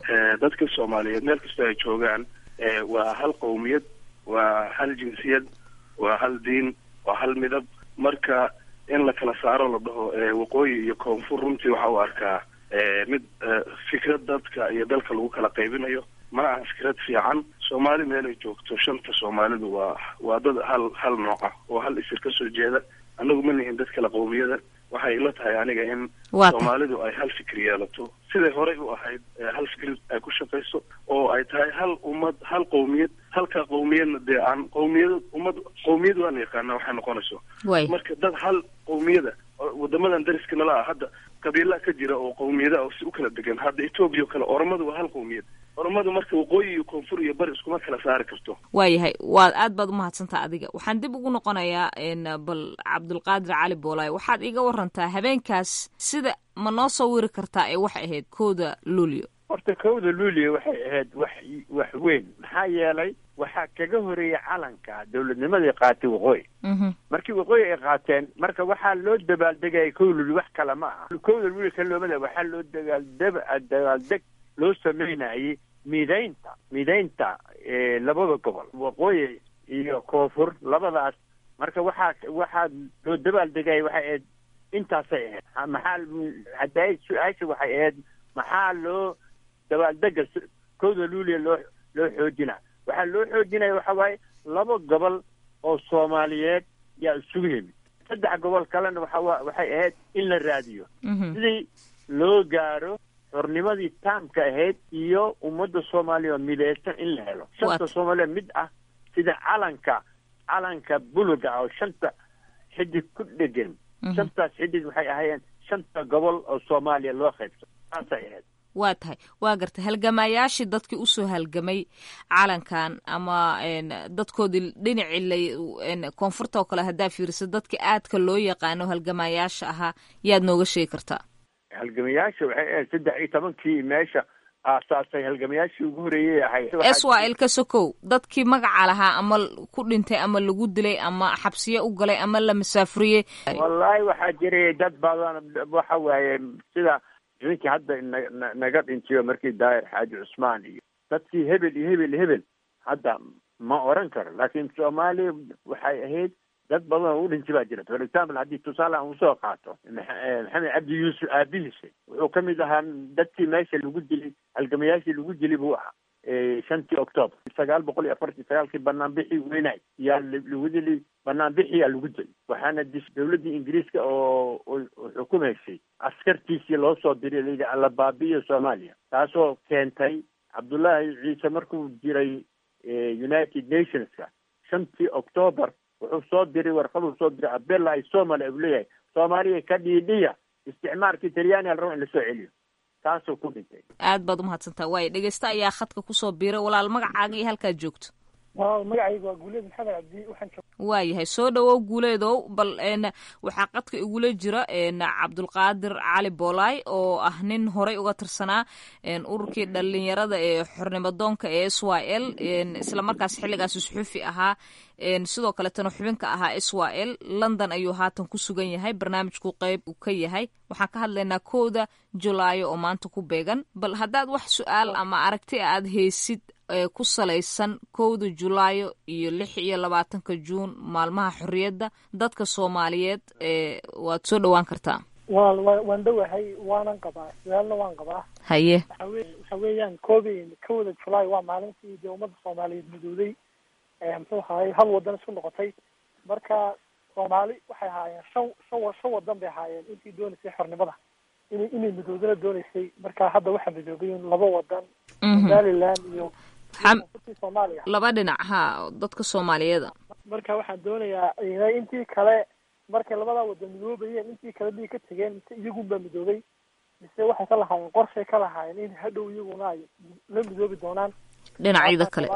dadka soomaaliyeed meel kastoo ay joogaan waa hal qowmiyad waa hal jinsiyad waa hal diin waa hal midab marka in la kala saaro la dhaho waqooyi iyo koonfur runtii waxa u arkaa mid fikrad dadka iyo dalka lagu kala qaybinayo mana aha fikrad fiican soomaali meelay joogto shanta soomaalidu waa waa dad hal hal nooc ah oo hal isir ka soo jeeda annagu ma nihin dad kala qowmiyada waxay ila tahay aniga in soomaalidu ay hal fikir yeelato siday horey u ahayd hal fikir ay ku shaqayso oo ay tahay hal ummad hal qowmiyad halka qowmiyadna dee aan qowmiyad ummad qowmiyad waa la yaqaana waxay noqonayso marka dad hal qowmiyada wadamadan dariska nala ah hadda qabiilaa ka jira oo qowmiyada oo si u kala degan hadda etoobiya oo kale oromadu waa hal qowmiyad oromadu marka waqooyi iyo koonfur iyo bari iskuma kala saari karto waayahay waad aad baad umahadsantaa adiga waxaan dib ugu noqonayaa bal cabdulqaadir cali boolaay waxaad iga warantaa habeenkaas sida ma noo soo wiri kartaa ee waxay ahayd kooda luulio horta kowda luulio waxay ahayd wax wax weyn maxaa yeelay waxaa kaga horeeyay calanka dawladnimadii qaatay waqooyi markii waqooyi ay qaateen marka waxaa loo dabaaldegaya kow luulio wax kale ma aha kowda luulio kaloomada waxaa loo dagaaldeb dabaaldeg loo sameynayay midaynta midaynta labada gobol waqooyi iyo koonfur labadaas marka waxaa waxaa loo dabaaldegaya waxay ahayd intaasay ahayd maxaa hadda su-aasha waxay ahayd maxaa loo dabaaldega kowda luulia loo loo xoojina waxaa loo xoojinaya waxa waaye laba gobol oo soomaaliyeed yaa isugu yimid saddex gobol kalena waxa waxay ahayd in la raadiyo sidii loo gaaro xornimadii taamka ahayd iyo ummadda soomaaliya oo mideysan in la helo shanta soomaaliya mid ah sida calanka calanka buluga ah oo shanta xidig ku dhegan shantaas xidig waxay ahaayeen shanta gobol oo soomaaliya loo qaybso saasay ahayd waa tahay waa gartay halgamayaashii dadkii usoo halgamay calankan ama dadkoodii dhinacii lay koonfurta oo kale haddaa fiiriso dadka aadka loo yaqaano halgamayaasha ahaa yaad nooga sheegi kartaa halgamayaasha waxay ahayd saddex iyo tobankii meesha aasaasay halgamayaashii ugu horeeyay ahayd swal ka sokow dadkii magaca lahaa ama ku dhintay ama lagu dilay ama xabsiye u galay ama la masaafuriyey wallaahi waxaa jiray dad badan waxa waaye sida ninkii hadda na naga dhintiyo markii daahir xaaji cusmaan iyo dadkii hebel iyo hebel hebel hadda ma oran karo laakiin soomaaliya waxay ahayd dad badan oo u dhinti baa jira for example haddii tusaale aan usoo qaato maxamed cabdi yuusuf aabihiisa wuxuu ka mid ahaa dadkii meesha lagu dilay halgamayaashii lagu dilay buu ahaa shantii octoober sagaal boqol iyo afartii sagaalkii banaanbixii weynay yaa lagu dilay banaanbixiyaa lagu dilay waxaana dis dawladdii ingiriiska oo xukumaysay askartiisii loo soo diray layidhi alla baabi'iyo soomaaliya taasoo keentay cabdullaahi ciise markuu jiray united nationska shantii octoober wuxuu soo diray warqaduu soo diray abella ay somalia u leeyahay soomaaliya ka dhiidhiya isticmaalkii talyaaniga la rabo in lasoo celiyo taasuu ku dhintay aad baad umahadsantaa waayo dhegeysta ayaa khadka kusoo biiray walaal magacaaga iyo halkaad joogto magacayga waa guuleed maxamed cabdi waxaan waayahay soo dhawow guuleedow bal n waxaa qadka igula jira n cabdulqaadir cali boolaay oo ah nin horey uga tirsanaa ururkii dhalinyarada ee xornimadoonka ee s y l isla markaas xilligaasi suxuufi ahaa sidoo kaletana xubinka ahaa s y l london ayuu haatan ku sugan yahay barnaamijku qeyb uu ka yahay waxaan ka hadlaynaa kowda julaayo oo maanta ku beegan bal haddaad wax su-aal ama aragti aad haysid ku salaysan kowda julaayo iyo lix iyo labaatanka juun maalmaha xorriyadda dadka soomaaliyeed waad soo dhowaan kartaa wa waan dhowahay waanan qabaa su-aalna waan qabaa haye waxawe waxa weeyaan koobi kowda julaay waa maalintii dee ummadda soomaaliyeed midooday muxuu ahaayey hal wadan isku noqotay marka soomaali waxay ahaayeen shan shan shan wadan bay ahaayeen intii doonaysay xornimada inay inay midoodana doonaysay marka hadda waxaa midoobayin laba wadan somaliland iyo soomaaliya laba dhinac ha dadka soomaaliyeeda marka waxaan doonayaa inay intii kale markay labadaa wadan midoobayeen intii kale bay ka tegeen mise iyagunbaa midoobay mise waxay ka lahaayeen qorshay ka lahaayeen in hadhow iyaguna ay la midoobi doonaan dhinacyada kale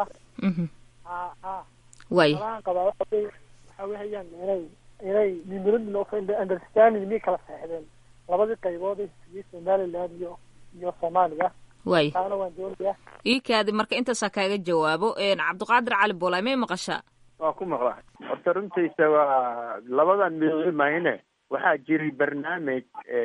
ha ha waay alaan qabaa waxa wey waxa wehayaan inay inay memorandum of understanding miyay kala saxdeen labadii qaybood ee hesiyey somaliland iyo iyo soomaaliya waay taana waan doonayaa ii kaadi marka intaasaa kaaga jawaabo cabdiqaadir cali boolaay may maqashaa waa ku maqlaa horta runtiisa waa labadan midoobe mahine waxaa jiray barnaamij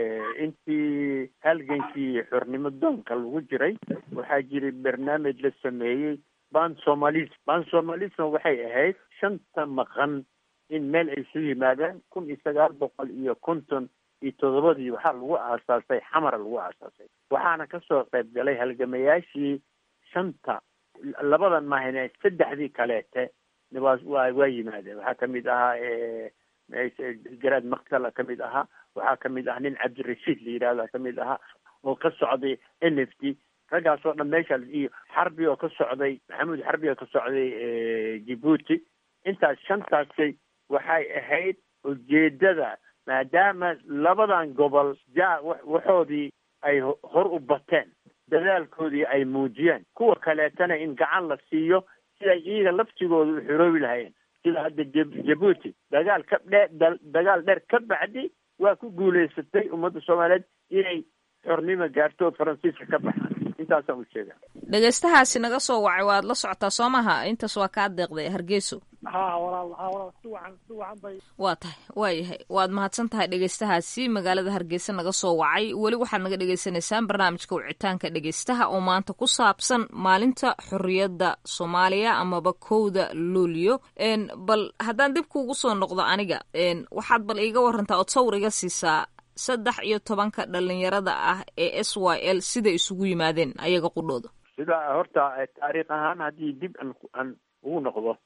intii halgankii xornimo doonka lagu jiray waxaa jiray barnaamij la sameeyey ban somalis ban somalisna waxay ahayd shanta maqan in meel ay isu yimaadaan kun iyo sagaal boqol iyo konton iyo toddobadii waxaa lagu aasaasay xamara lagu aasaasay waxaana kasoo qayb galay halgamayaashii shanta labadan mahine saddexdii kaleete waa waa waa yimaadeen waxaa kamid ahaa garaad maktala kamid ahaa waxaa kamid ah nin cabdirashiid la yidhahda kamid ahaa oo ka socday n f t raggaas oo dhan meesha iyo xarbi oo ka socday maxamuud xarbi oo ka socday djibuuti intaas shantaasi waxay ahayd ujeedada maadaama labadan gobol ja waxoodii ay hor u bateen dadaalkoodii ay muujiyeen kuwa kaleetana in gacan la siiyo siday iyaga laftigooda u xoroobi lahayeen sida hadda jabuuti dagaal ka dhe dagaal dheer ka bacdi waa ku guulaysatay ummadda soomaaliyeed inay xornimo gaarto oo faransiiska ka baxaan intaasaan u sheegaa dhegaystahaasi naga soo wacay waad la socotaa soo maha intaas waa kaa deeqday hargeyso ha walaal ha walaal si wacan si wacan bay waa tahay waayahay waad mahadsan tahay dhegaystahaasi magaalada hargeysa naga soo wacay weli waxaad naga dhagaysanaysaan barnaamijka wicitaanka dhegaystaha oo maanta ku saabsan maalinta xorriyadda soomaaliya amaba kowda luulyo bal haddaan dib kuugu soo noqdo aniga waxaad bal iiga warantaa ood sawir iga siisaa saddex iyo tobanka dhalinyarada ah ee s y l siday isugu yimaadeen ayaga qudhooda sida horta taariikh ahaan haddii dib an aan ugu noqdo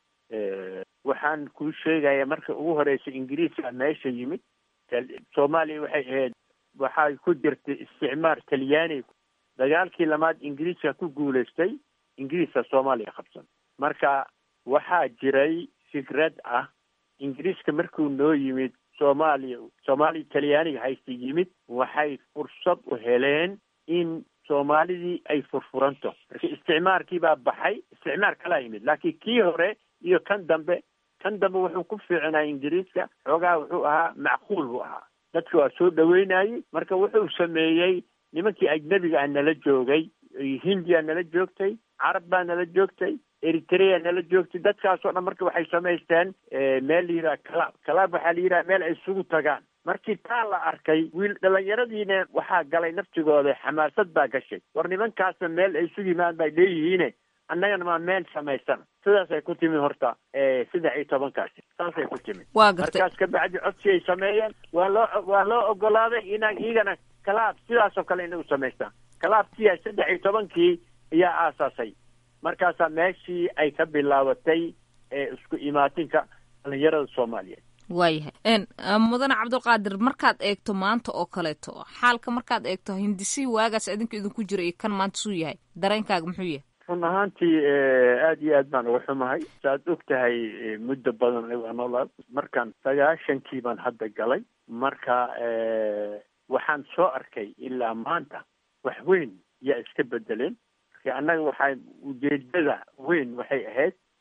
waxaan kuu sheegaya marka ugu horeysa ingiriiska meesha yimid soomaaliya waxay ahayd waxay ku jirtay isticmaar talyaani dagaalkii lamaad ingiriiska ku guulaystay ingiriiska soomaaliya qabsan marka waxaa jiray fikrad ah ingiriiska markuu noo yimid soomaaliya soomaaliya talyaaniga haysta yimid waxay fursad u heleen in soomaalidii ay furfuranto marka isticmaarkii baa baxay isticmaar kalaa yimid laakiin kii hore iyo kan dambe kan dambe wuxuu ku fiicnaa ingiriiska xoogaa wuxuu ahaa macquul buu ahaa dadka waa soo dhaweynayey marka wuxuu sameeyey nimankii ajnebiga ah nala joogay hindiya nala joogtay carab baa nala joogtay eritrea nala joogtay dadkaasoo dhan marka waxay samaysteen meel la yidhaha calaab calaab waxaa la yidhaha meel ay isugu tagaan markii taa la arkay wiil dhalinyaradiina waxaa galay naftigooda xamaasad baa gashay war nimankaasna meel ay isu yimaan bay leeyihiine annagana maa meel samaysana sidaasay ku timid horta saddex iyo tobankaasi saasay ku timid waa gartay markaas kabacdi codsi ay sameeyeen waa loo waa loo ogolaaday inaa iyagana calaab sidaasoo kale inay u samaystaan calaabkiya saddex iyo tobankii ayaa aasaasay markaasaa meeshii ay ka bilaabatay isku imaatinka dhalinyarada soomaaliyeed waayahay mudane cabdulqaadir markaad eegto maanta oo kaleeto xaalka markaad eegto hindisihii waagaas idinka idinku jira iyo kan maanta suu yahay dareenkaaga muxuu yahay run ahaantii aada iyo aad baan uga xumahay saaad og tahay muddo badan waa noolaa markaan sagaashankii baan hadda galay marka waxaan soo arkay ilaa maanta wax weyn yaa iska bedeleen marka annaga waxaa ujeedada weyn waxay ahayd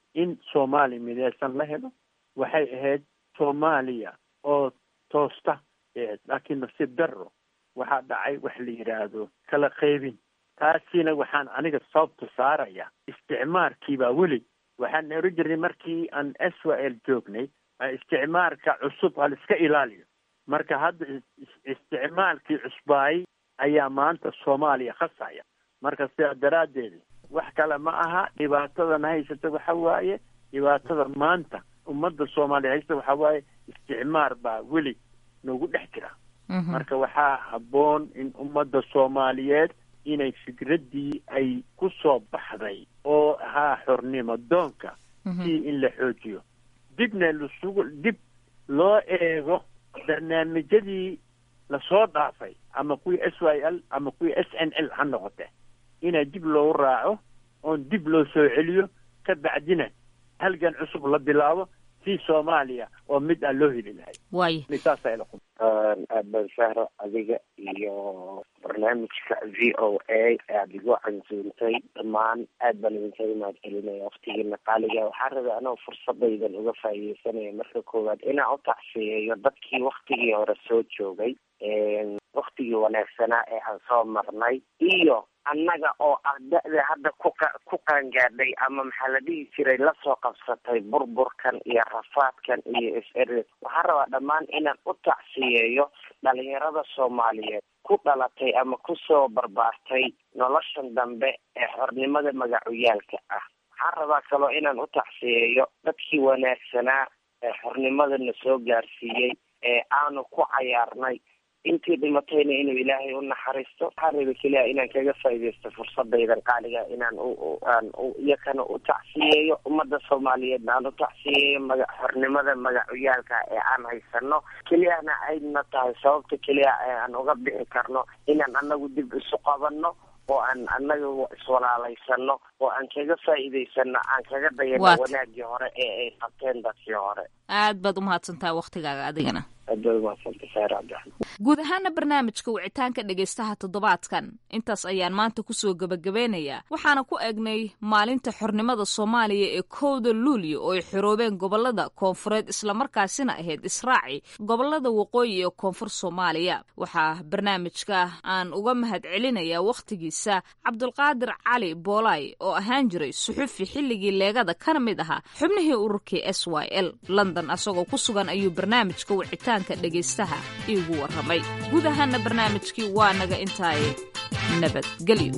in soomaaliya mideysan la helo waxay ahayd soomaaliya oo toosta eed laakiin nasiib darro waxaa dhacay wax la yidhaahdo kala qaybin taasina waxaan aniga sababta saaraya isticmaarkiibaa weli waxaan oran jirnay markii aan israel joognay isticmaarka cusub ha la iska ilaaliyo marka hadda isticmaalkii cusbaayay ayaa maanta soomaaliya khasaya marka sidaa daraaddeed wax kale ma aha dhibaatadana haysata waxa waaye dhibaatada maanta ummadda soomaaliya haysta waxa waaye isticmaar baa weli nagu dhex jira marka waxaa habboon in ummadda soomaaliyeed inay fikraddii ay ku soo baxday oo ahaa xornimo doonka si in la xoojiyo dibna lasugu dib loo eego barnaamijyadii lasoo dhaafay ama kuwii s y l ama kuwii s n l ha noqote inaa dib loogu raaco oon dib loo soo celiyo ka bacdina halgan cusub la bilaabo si soomaaliya oo mid aan loo heli lahay waay saasa ila aban sahro adiga iyo barnaamijka v o a aada igu cansuuntay dhammaan aad baan idinkaga mahad celinaya waktigiina qaaliga waxaa rabay anoo fursadaydan uga faa'iideysanaya marka koowaad inaan u tacsiyeeyo dadkii waktigii hore soo joogay waktigii wanaagsanaa ee aan soo marnay iyo annaga oo ah da-da hadda kuqa ku qaangaadhay ama maxaa la dhihi jiray lasoo qabsatay burburkan iyo rafaadkan iyo is-eri waxaan rabaa dhammaan inaan u tacsiyeeyo dhalinyarada soomaaliyeed ku dhalatay ama kusoo barbaartay noloshan dambe ee xornimada magacuyaalka ah waxaan rabaa kaloo inaan u tacsiyeeyo dadkii wanaagsanaa ee xornimadana soo gaarsiiyey ee aanu ku cayaarnay intii dhimatayna inuu ilaahay u naxariisto waxaan raba keliya inaan kaga faaidaysto fursadaydan qaaliga inaan aan iyakana u tacsiyeeyo ummadda soomaaliyeedna aan u tacsiyeeyo maga xornimada magacuyaalka ee aan haysano keliyana ayna tahay sababta keliya ee aan uga bixi karno inaan anagu dib isu qabanno oo aan anaga iswalaalaysano oo aan kaga faa'iidaysano aan kaga dayano wanaagii hore ee ay qabteen dadkii hore aad baad umahadsantahay waktigaaga adigana aad baad umahadsantahay saar cabdiraxmaan guud ahaana barnaamijka wicitaanka dhegaystaha toddobaadkan intaas ayaan maanta kusoo gebagabeynayaa waxaana ku egnay maalinta xornimada soomaaliya ee kowda luulyo oo ay xoroobeen gobolada koonfureed islamarkaasina ahayd israaci gobolada waqooyi ee koonfur soomaaliya waxaa barnaamijka aan uga mahad celinayaa wakhtigiisa cabdulqaadir cali boolay oo ahaan jiray suxufi xilligii leegada kana mid ahaa xubnihii ururkii s y l london asagoo ku sugan ayuu barnaamijka wicitaanka dhegaystaha iigu warramay guud ahaana barnaamijkii waa naga intaaye nabadgelyo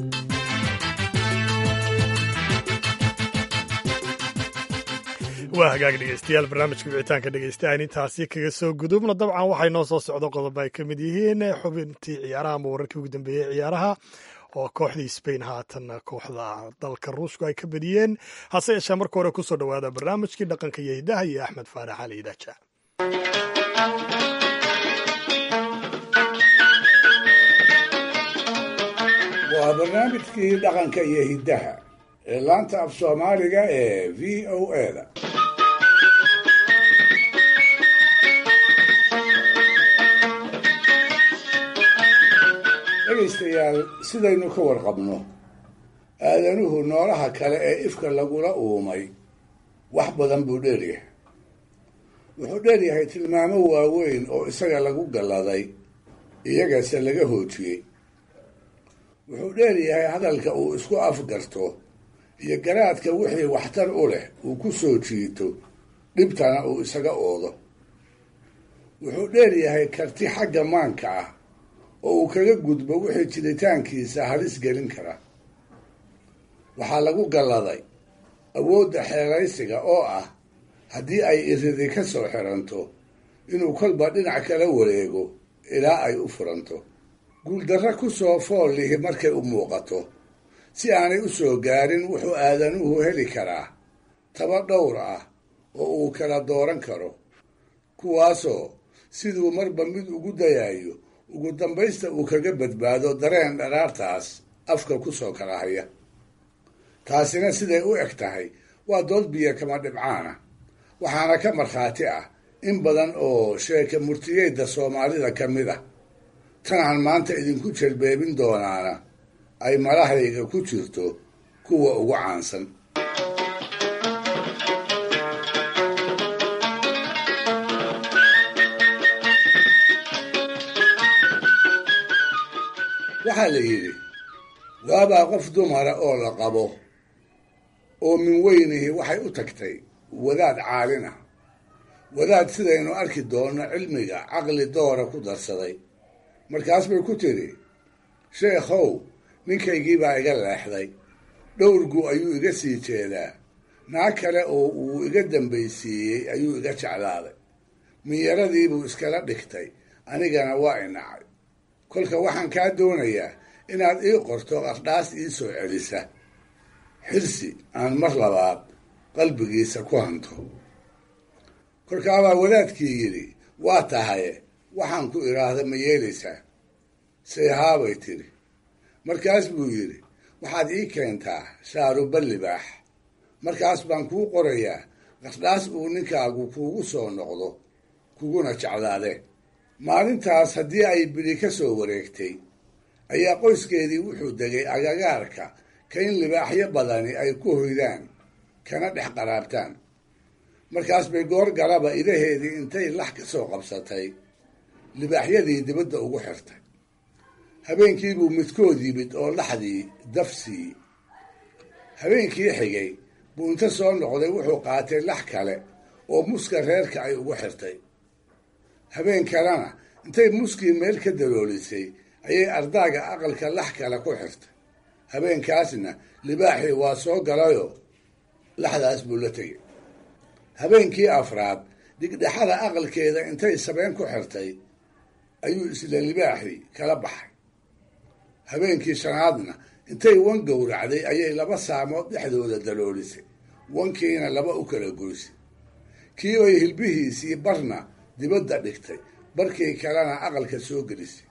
waa hagaag dhegeystayaal barnaamijka wicitaanka dhegeystaaan intaasi kaga soo gudubna dabcan waxay noo soo socdo qodob ay ka mid yihiin xubintii ciyaaraha ama wararkii ugu dambeeyey ciyaaraha oo kooxdii spain haatan kooxda dalka ruushku ay ka badiyeen hase yeeshee marka hore kusoo dhowaada barnaamijkii dhaqanka iyo hidaha iyo axmed faarax cali idaaja waa barnaamijkii dhaqanka iyo hiddaha ee laanta af soomaaliga ee v o eda dhegaystayaal sidaynu ka warqabno aadanuhu noolaha kale ee ifka lagula uumay wax badan buu dheeryahay wuxuu dheeryahay tilmaamo waaweyn oo isaga lagu galladay iyagase laga hoojiyey wuxuu dheeryahay hadalka uu isku afgarto iyo garaadka wixii waxtar u leh uu ku soo jiito dhibtana uu isaga oodo wuxuu dheeryahay karti xagga maanka ah oo uu kaga gudbo wixii jiritaankiisa halis gelin kara waxaa lagu galladay awoodda xeelaysiga oo ah haddii ay iridi ka soo xiranto inuu kolba dhinac kala wareego ilaa ay u furanto guuldarro ku soo fool lihi markay u muuqato si aanay u soo gaarin wuxuu aadanuhu heli karaa taba dhowr ah oo uu kala dooran karo kuwaasoo siduu marba mid ugu dayayo ugu dambaysta uu kaga badbaado dareen dharaartaas afka ku soo kala haya taasina siday u eg tahay waa dood biyo kama dhibcaana waxaana ka markhaati ah in badan oo sheeka murtiyeyda soomaalida ka mid ah tanaan maanta idinku jelbeebin doonaana ay malahayga ku jirto kuwa ugu caansan waxaa la yidhi waabaa qof dumara oo la qabo oo min weynihi waxay u tagtay wadaad caalin ah wadaad sidaynu arki doonno cilmiga caqli doora ku darsaday markaas bay ku tidhi sheekhow ninkaygii baa iga leexday dhowrgu ayuu iga sii jeedaa naag kale oo uu iga dambaysiiyey ayuu iga jeclaaday minyaradiibuu iskala dhigtay anigana waa inacay kolka waxaan kaa doonayaa inaad ii qorto qardhaas ii soo celisa xirsi aan mar labaad qalbigiisa ku hanto kolkaabaa wadaadkii yidhi waa tahaye waxaan ku idhaahda ma yeelaysaa seehaabay tidhi markaas buu yidhi waxaad ii keentaa shaaruba libaax markaas baan kuu qorayaa qardhaas uu ninkaagu kuugu soo noqdo kuguna jeclaade maalintaas haddii ay bidhi ka soo wareegtay ayaa qoyskeedii wuxuu degay agagaarka ka in libaaxyo badani ay ku hoydaan kana dhex qaraabtaan markaas bay goor galaba idaheedii intay lax ka soo qabsatay libaaxyadii dibadda ugu xirtay habeenkiibuu midkood yimid oo laxdii daf siiyey habeenkii xigay buu inta soo noqday wuxuu qaatay lax kale oo muska reerka ay ugu xirtay habeen kalena intay muskii meel ka daloolisay ayay ardaaga aqalka lax kale ku xirtay habeenkaasna libaaxii waa soo galayoo laxdaas buu la tegay habeenkii afraad dhigdhexada aqalkeeda intay sabeen ku xirtay ayuu isla libaaxii kala baxay habeenkii shanaadna intay wan gowracday ayay laba saamood dhexdooda daloolisay wankiina laba u kala goysay kii ay hilbihiisii barna dibadda dhigtay barkii kalena aqalka soo gelisay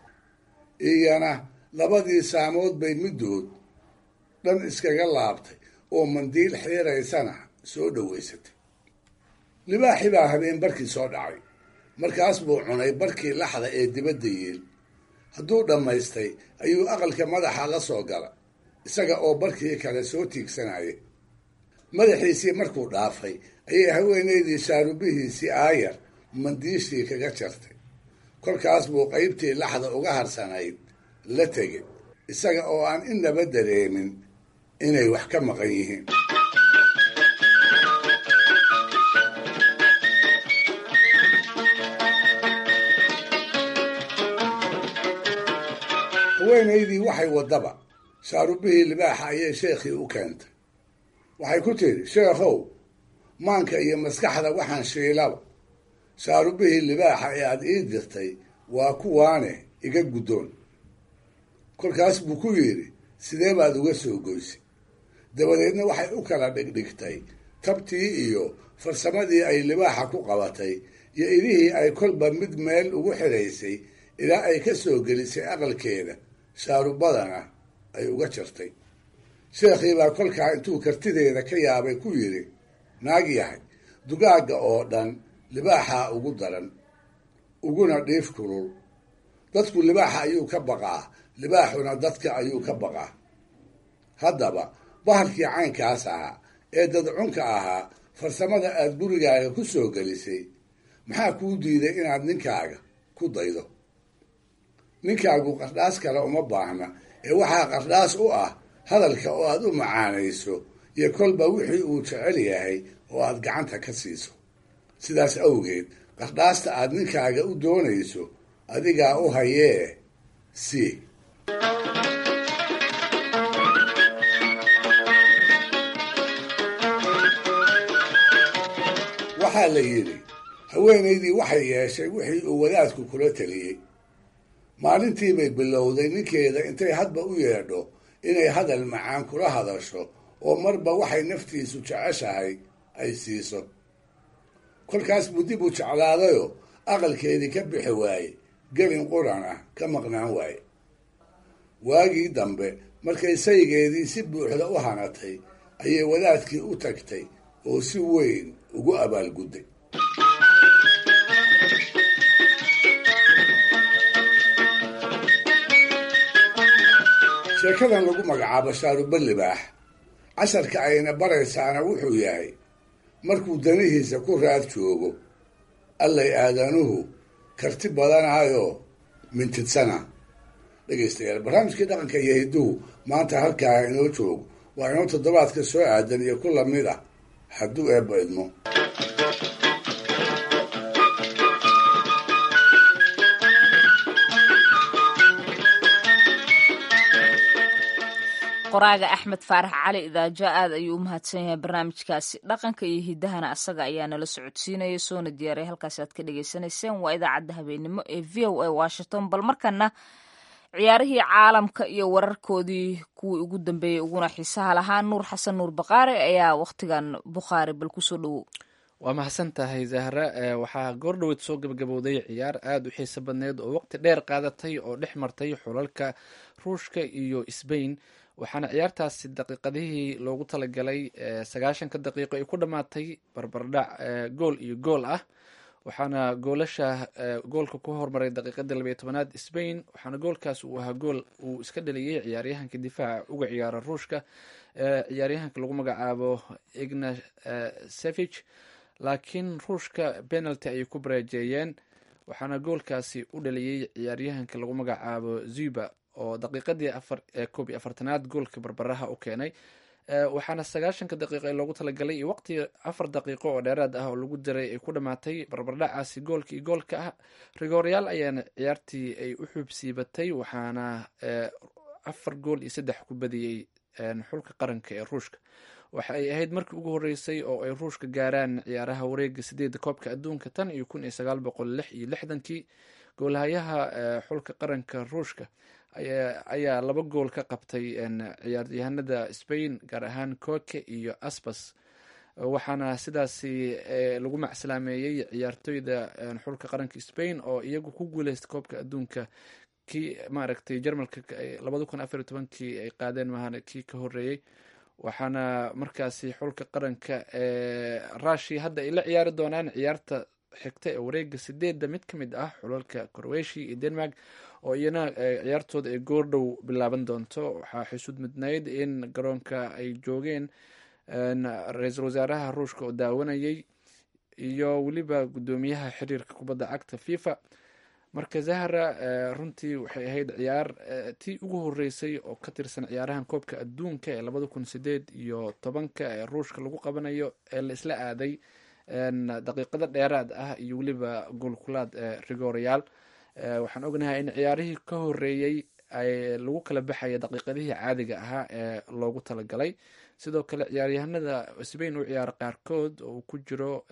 iyana labadii saamood bay middood dhan iskaga laabtay oo mandiil xiiraysana soo dhowaysatay libaaxi baa habeen barkii soo dhacay markaas buu cunay barkii laxda ee dibadda yiil hadduu dhammaystay ayuu aqalka madaxa la soo gala isaga oo barkii kale soo tiigsanayay madaxiisii markuu dhaafay ayay haweenaydii shaarubihiisii aayar mandiishii kaga jartay kolkaas buu qaybtii laxda uga harsanayd la tegay isaga oo aan innaba dareemin inay wax ka maqan yihiin haweenaydii waxay waddaba shaarubihii libaaxa ayay sheekhii u keentay waxay ku tidhi sheekhow maanka iyo maskaxda waxaan shiilaba shaarubihii libaaxa ee aada ii dirtay waa kuwaane iga guddoon kolkaas buu ku yidhi sidee baad uga soo goysay dabadeedna waxay u kala dhigdhigtay tabtii iyo farsamadii ay libaaxa ku qabatay iyo idihii ay kolba mid meel ugu xidhaysay ilaa ay ka soo gelisay aqalkeeda shaarubadana ay uga jartay sheekhii baa kolkaa intuu kartideeda ka yaabay ku yidhi naag yahay dugaagga oo dhan libaaxaa ugu daran uguna dhiif kulul dadku libaaxa ayuu ka baqaa libaaxuna dadka ayuu ka baqaa haddaba bahalkii caynkaas ahaa ee dadcunka ahaa farsamada aad gurigaaga ku soo gelisay maxaa kuu diiday inaad ninkaaga ku daydo ninkaagu qardhaas kale uma baahna ee waxaa qardhaas u ah hadalka oo aad u macaanayso iyo kolba wixii uu jecel yahay oo aad gacanta ka siiso sidaas awgeed qardhaasta aad ninkaaga u doonayso adigaa u hayee si waxaa la yidhi haweenaydii waxay yeeshay wixii uu wadaadku kula teliyey maalintii bay bilowday ninkeeda intay hadba u yeedho inay hadal macaan kula hadasho oo marba waxay naftiisu jeceshahay ay siiso kolkaas buu dib u jeclaadayoo aqalkeedii ka bixi waaye gelin quran ah ka maqnaan waaye waagii dambe markay saygeedii si buuxda u hanatay ayay wadaadkii u tagtay oo si weyn ugu abaalgudday sheekadan lagu magacaabo shaaruba libaax casharka ayna baraysaana wuxuu yahay markuu danihiisa ku raad joogo allay aadanuhu karti badanaayoo mintidsana dhegaystayaal barnaamijkii dhaqanka iyo hidduhu maanta halkaa inoo joogo waa inoo toddobaadka soo aadan iyo ku lamid ah hadduu eebbo idmo qoraaga axmed faarax cali idaajo aad ayuu u mahadsan yahay barnaamijkaasi dhaqanka iyo hidahana asaga ayaa nala socodsiinaya soona diyaaray halkaasi aad ka dhagaysanayseen waa idaacadda habeenimo ee v o a washington bal markana ciyaarihii caalamka iyo wararkoodii kuwii ugu dambeeyey uguna xiisaha lahaa nuur xasan nuur baqaare ayaa wakhtigan bukhaari bal kusoo dhowow waa mahadsan tahay zahra waxaa goordhoweed soo gabagabowday ciyaar aada u xiiso badneed oo waqti dheer qaadatay oo dhex martay xulalka ruushka iyo sbain waxaana ciyaartaasi daqiiqadihii loogu talagalay sagaashanka daqiiqo ay ku dhammaatay barbardhac gool iyo gool ah waxaana goolasha goolka ku hormaray daqiiqadii labaiyo tobanaad sbain waxaana goolkaas uu ahaa gool uu iska dhaliyey ciyaaryahanka difaaca uga ciyaara ruushka ciyaaryahanka lagu magacaabo igna sevich laakiin ruushka penalty ayay ku bareejeeyeen waxaana goolkaasi u dhaliyey ciyaaryahanka lagu magacaabo zuba oo daqiiqadii koob iyo afartanaad goolka barbaraha u keenay waxaana sagaashanka daqiiqo ee loogu talagalay iyo waqti afar daqiiqo oo dheeraad ah oo lagu diray ay ku dhammaatay barbardhacaasi goolka iyo goolka ah rigooryaal ayaana ciyaartii ay u xuubsiibatay waxaana afar gool iyo saddex ku badiyey xulka qaranka ee ruushka waxa ay ahayd markii ugu horeysay oo ay ruushka gaaraan ciyaaraha wareega sideedda koobka adduunka tan iyo kun iyo sagaal boqol lix iyo lixdankii goolhayaha xulka qaranka ruushka ayaa laba gool ka qabtay ciyaaryahanada spain gaar ahaan koke iyo aspas waxaana sidaasi lagu macsalaameeyey ciyaartoyda xulka qaranka spain oo iyagu ku guuleystay koobka adduunka kii maaragtay jarmalka labada kun afar iyo tobankii ay qaadeen mahan kii ka horeeyey waxaana markaasi xulka qaranka rushia hadda ay la ciyaari doonaan ciyaarta xigta ee wareega sideedda mid ka mid ah xulalka croatia iyo denmark oo iyana ciyaartooda ay goordhow bilaaban doonto waxaa xusud midnayd in garoonka ay joogeen ra-iisul wasaaraha ruushka oo daawanayay iyo weliba guddoomiyaha xiriirka kubadda cagta fifa marka zahra runtii waxay ahayd ciyaar tii ugu horeysay oo ka tirsan ciyaarahan koobka adduunka ee labada kun sideed iyo tobanka ee ruushka lagu qabanayo ee la isla aaday daqiiqado dheeraad ah iyo weliba goolkulaad rigorayaal waxaan ognahay in ciyaarihii ka horeeyey lagu kala baxaya daqiiqadihii caadiga ahaa ee loogu talagalay sidoo kale ciyaaryahanada sbain u ciyaara qaarkood oo uu ku jiro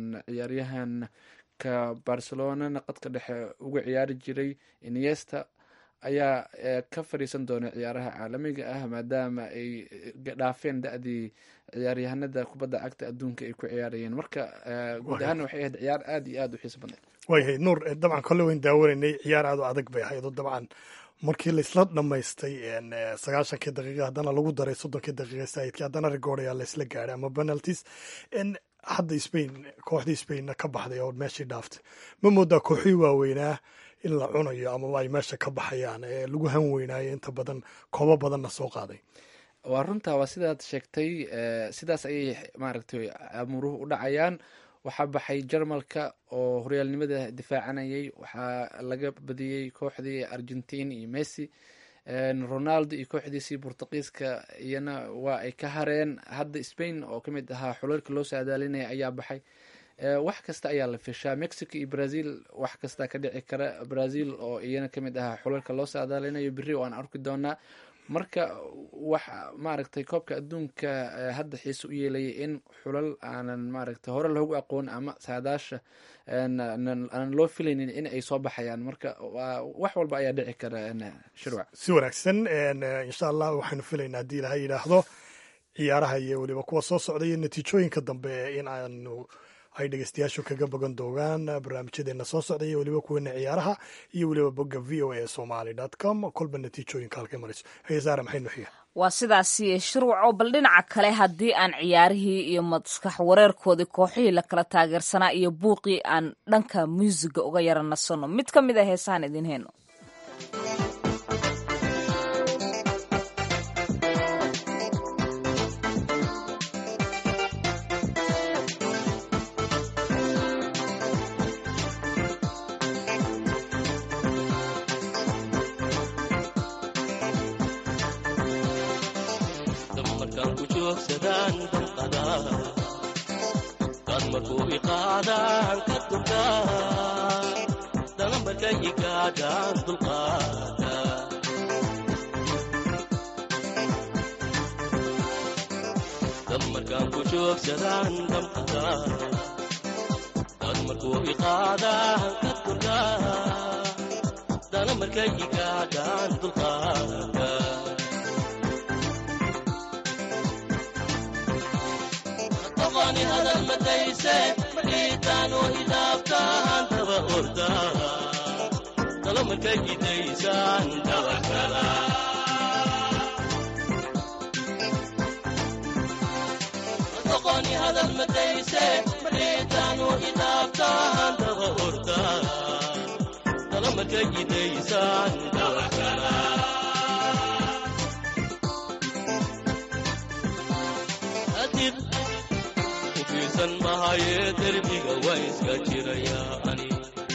ciyaaryahanka barcelonana qadka dhexe uga ciyaari jiray iniesta ayaa ka fadhiisan doona ciyaaraha caalamiga ah maadaama ay dhaafeen da-dii ciyaaryahanada kubadda cagta adduunka ay ku ciyaarayeen marka guud ahaan waxay ahayd ciyaar aada iyo aada u xiiso badneed waayahay nuur dabcan kolle wayn daawanaynay ciyaar aad u adag bay ahayd oo dabcan markii laisla dhammaystay sagaashankii daqiiqa haddana lagu daray soddonkii daqiiqa saidkii haddana rigooraya laisla gaadhay ama penalties hadda spain kooxdii spainna ka baxday oo meeshii dhaaftay ma moodaa kooxii waaweynaa in la cunayo amaba ay meesha ka baxayaan ee lagu han weynaayo inta badan koobo badanna soo qaaday waa runtaa waa sidaad sheegtay sidaas ayay maaragtay amuuruhu u dhacayaan waxaa baxay jarmalka oo horyaalnimada difaacanayay waxaa laga badiyey kooxdii argentin iyo messi ronaldo iyo kooxdiisii bortuqiiska iyana waa ay ka hareen hadda spain oo ka mid ahaa xulalka loo saadaalinaya ayaa baxay wax kasta ayaa la fishaa mexico iyo brazil wax kasta ka dhici kara brazil oo iyana kamid ahaa xulalka loo saadaalinayo beri oo aan arki doonaa marka wax maaragtay koobka adduunka hadda xiise u yeelaya in xulal aanan maaragtay hore loogu aqoon ama saadaasha aanan loo filaynin in ay soo baxayaan marka wax walba ayaa dhici kara shirwac si wanaagsan insha allah waxaynu filaynaa haddii ilaha yidhaahdo ciyaaraha iyo weliba kuwa soo socda iyo natiijooyinka dambe in aanu ay dhegeystayaashu kaga bogan doonaan barnaamijyadeena soo socda iyo weliba kuweena ciyaaraha iyo weliba bogga v o a somaly dot com kolba natiijooyinka halkay marayso heesaara maxay nuxiya waa sidaasi shirwaco bal dhinaca kale haddii aan ciyaarihii iyo maskax wareerkoodii kooxihii la kala taageersanaa iyo buuqii aan dhanka muusiga uga yara nasanno mid ka mid a heesahan idin heyno joogsadaan damqadaa dad markuu iqaadaan ka durkaa dana markay igaadhaan dulqaada dad markaan ku joogsadaan damqadaa dad markuu iqaadaan ka durkaa dana markay igaadhaan dulqaada aqooni hadal madayse madhiitaanu hidaabtaan daba ordaa talo markay gidaysaan dabakala aqooni hadal madayse madhiitaanu hidaabtaan daba ordaa talo markay gidaysaan dabakala adib ufiirsan mahaye derbiga waa iska jirayaa ani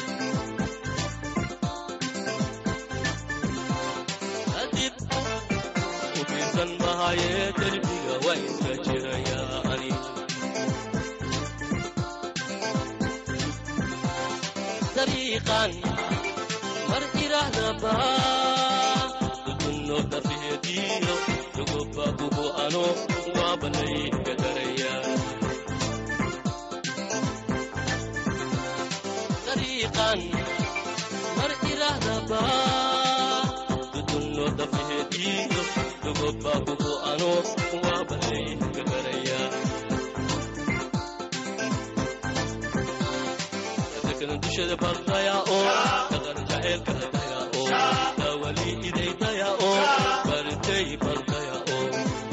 adib ufiirsan mahaye derbiga waa iska jirayaa ani dariiqan mar irahdaba dudunno dafeediyo dugoba bubu ano waabanay gadaraya dariiqan mar irahdaba dudunno dafeediyo dugoba bubu ano waabanay gadaraya dadkana dushada bardaya oo dhaqan jaceylka daya oo dawali idaydaya oo baritay bardaya oo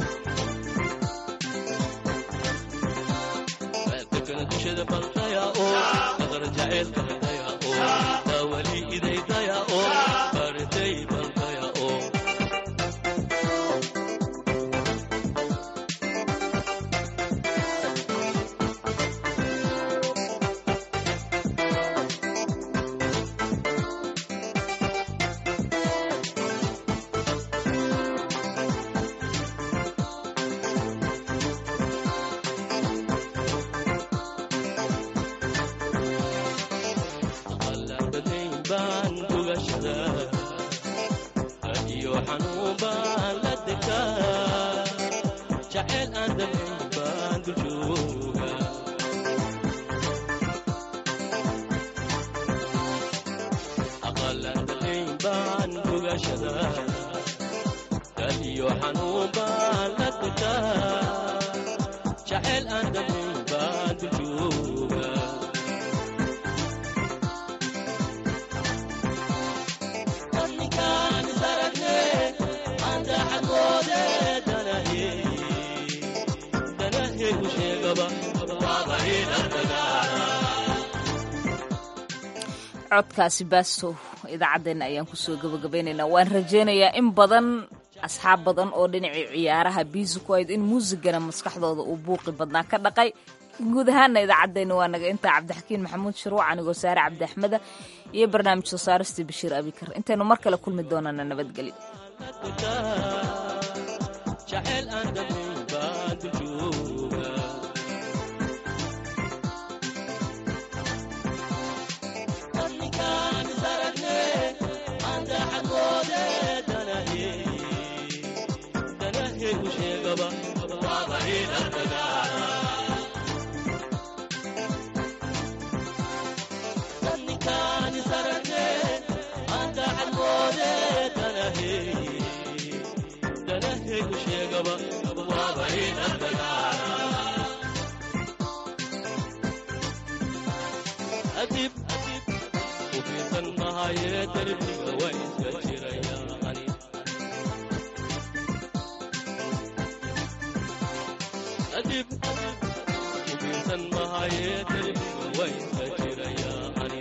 dadkana dushada bardaya oo dhaqan jaceylka daya oo dawali idaydaya oo baritay bardaya oo qalabadayn baan gugashada iyo xanuun baan la degaa jaceyl aan damayn baan duljooga aqalabadayn baan gugashada iyo xanuun baan la degaa jaceyl aan damayn baan duljooga ninkaan isaragne anta xagoode danahe danahe u sheegaba codkaasi baastow idaacaddeenna ayaan kusoo gabagabaynaynaa waan rajaynayaa in badan asxaab badan oo dhinacii ciyaaraha biisi ku ayd in muusigana maskaxdooda uu buuqi badnaa ka dhaqay guud ahaana idaacaddeenna waa naga intaa cabdixakiin maxamuud shirwac anigoo saare cabdi axmeda iyo barnaamij soo saaristii bashiir abikar intaynu mar kale kulmi doonana nabadgelyo jaceyl aan damayn baan duljooga ninkaan isaragne anta xagoode danahe danahe u sheegaba ninkaan isaragne anta xagoode danahe danahe u sheegaba adib ufiirsan mahaye derbiga waa iska jiraya ani adib ufiirsan mahaye derbiga waa iska jiraya ani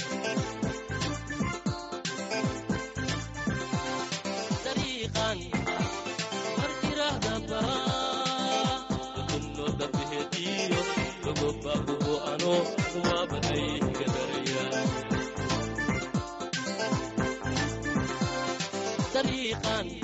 dariiqan mar irahdaba dudunno dafeediyo gogoba bubu ano waabanay gadaraya dariiqan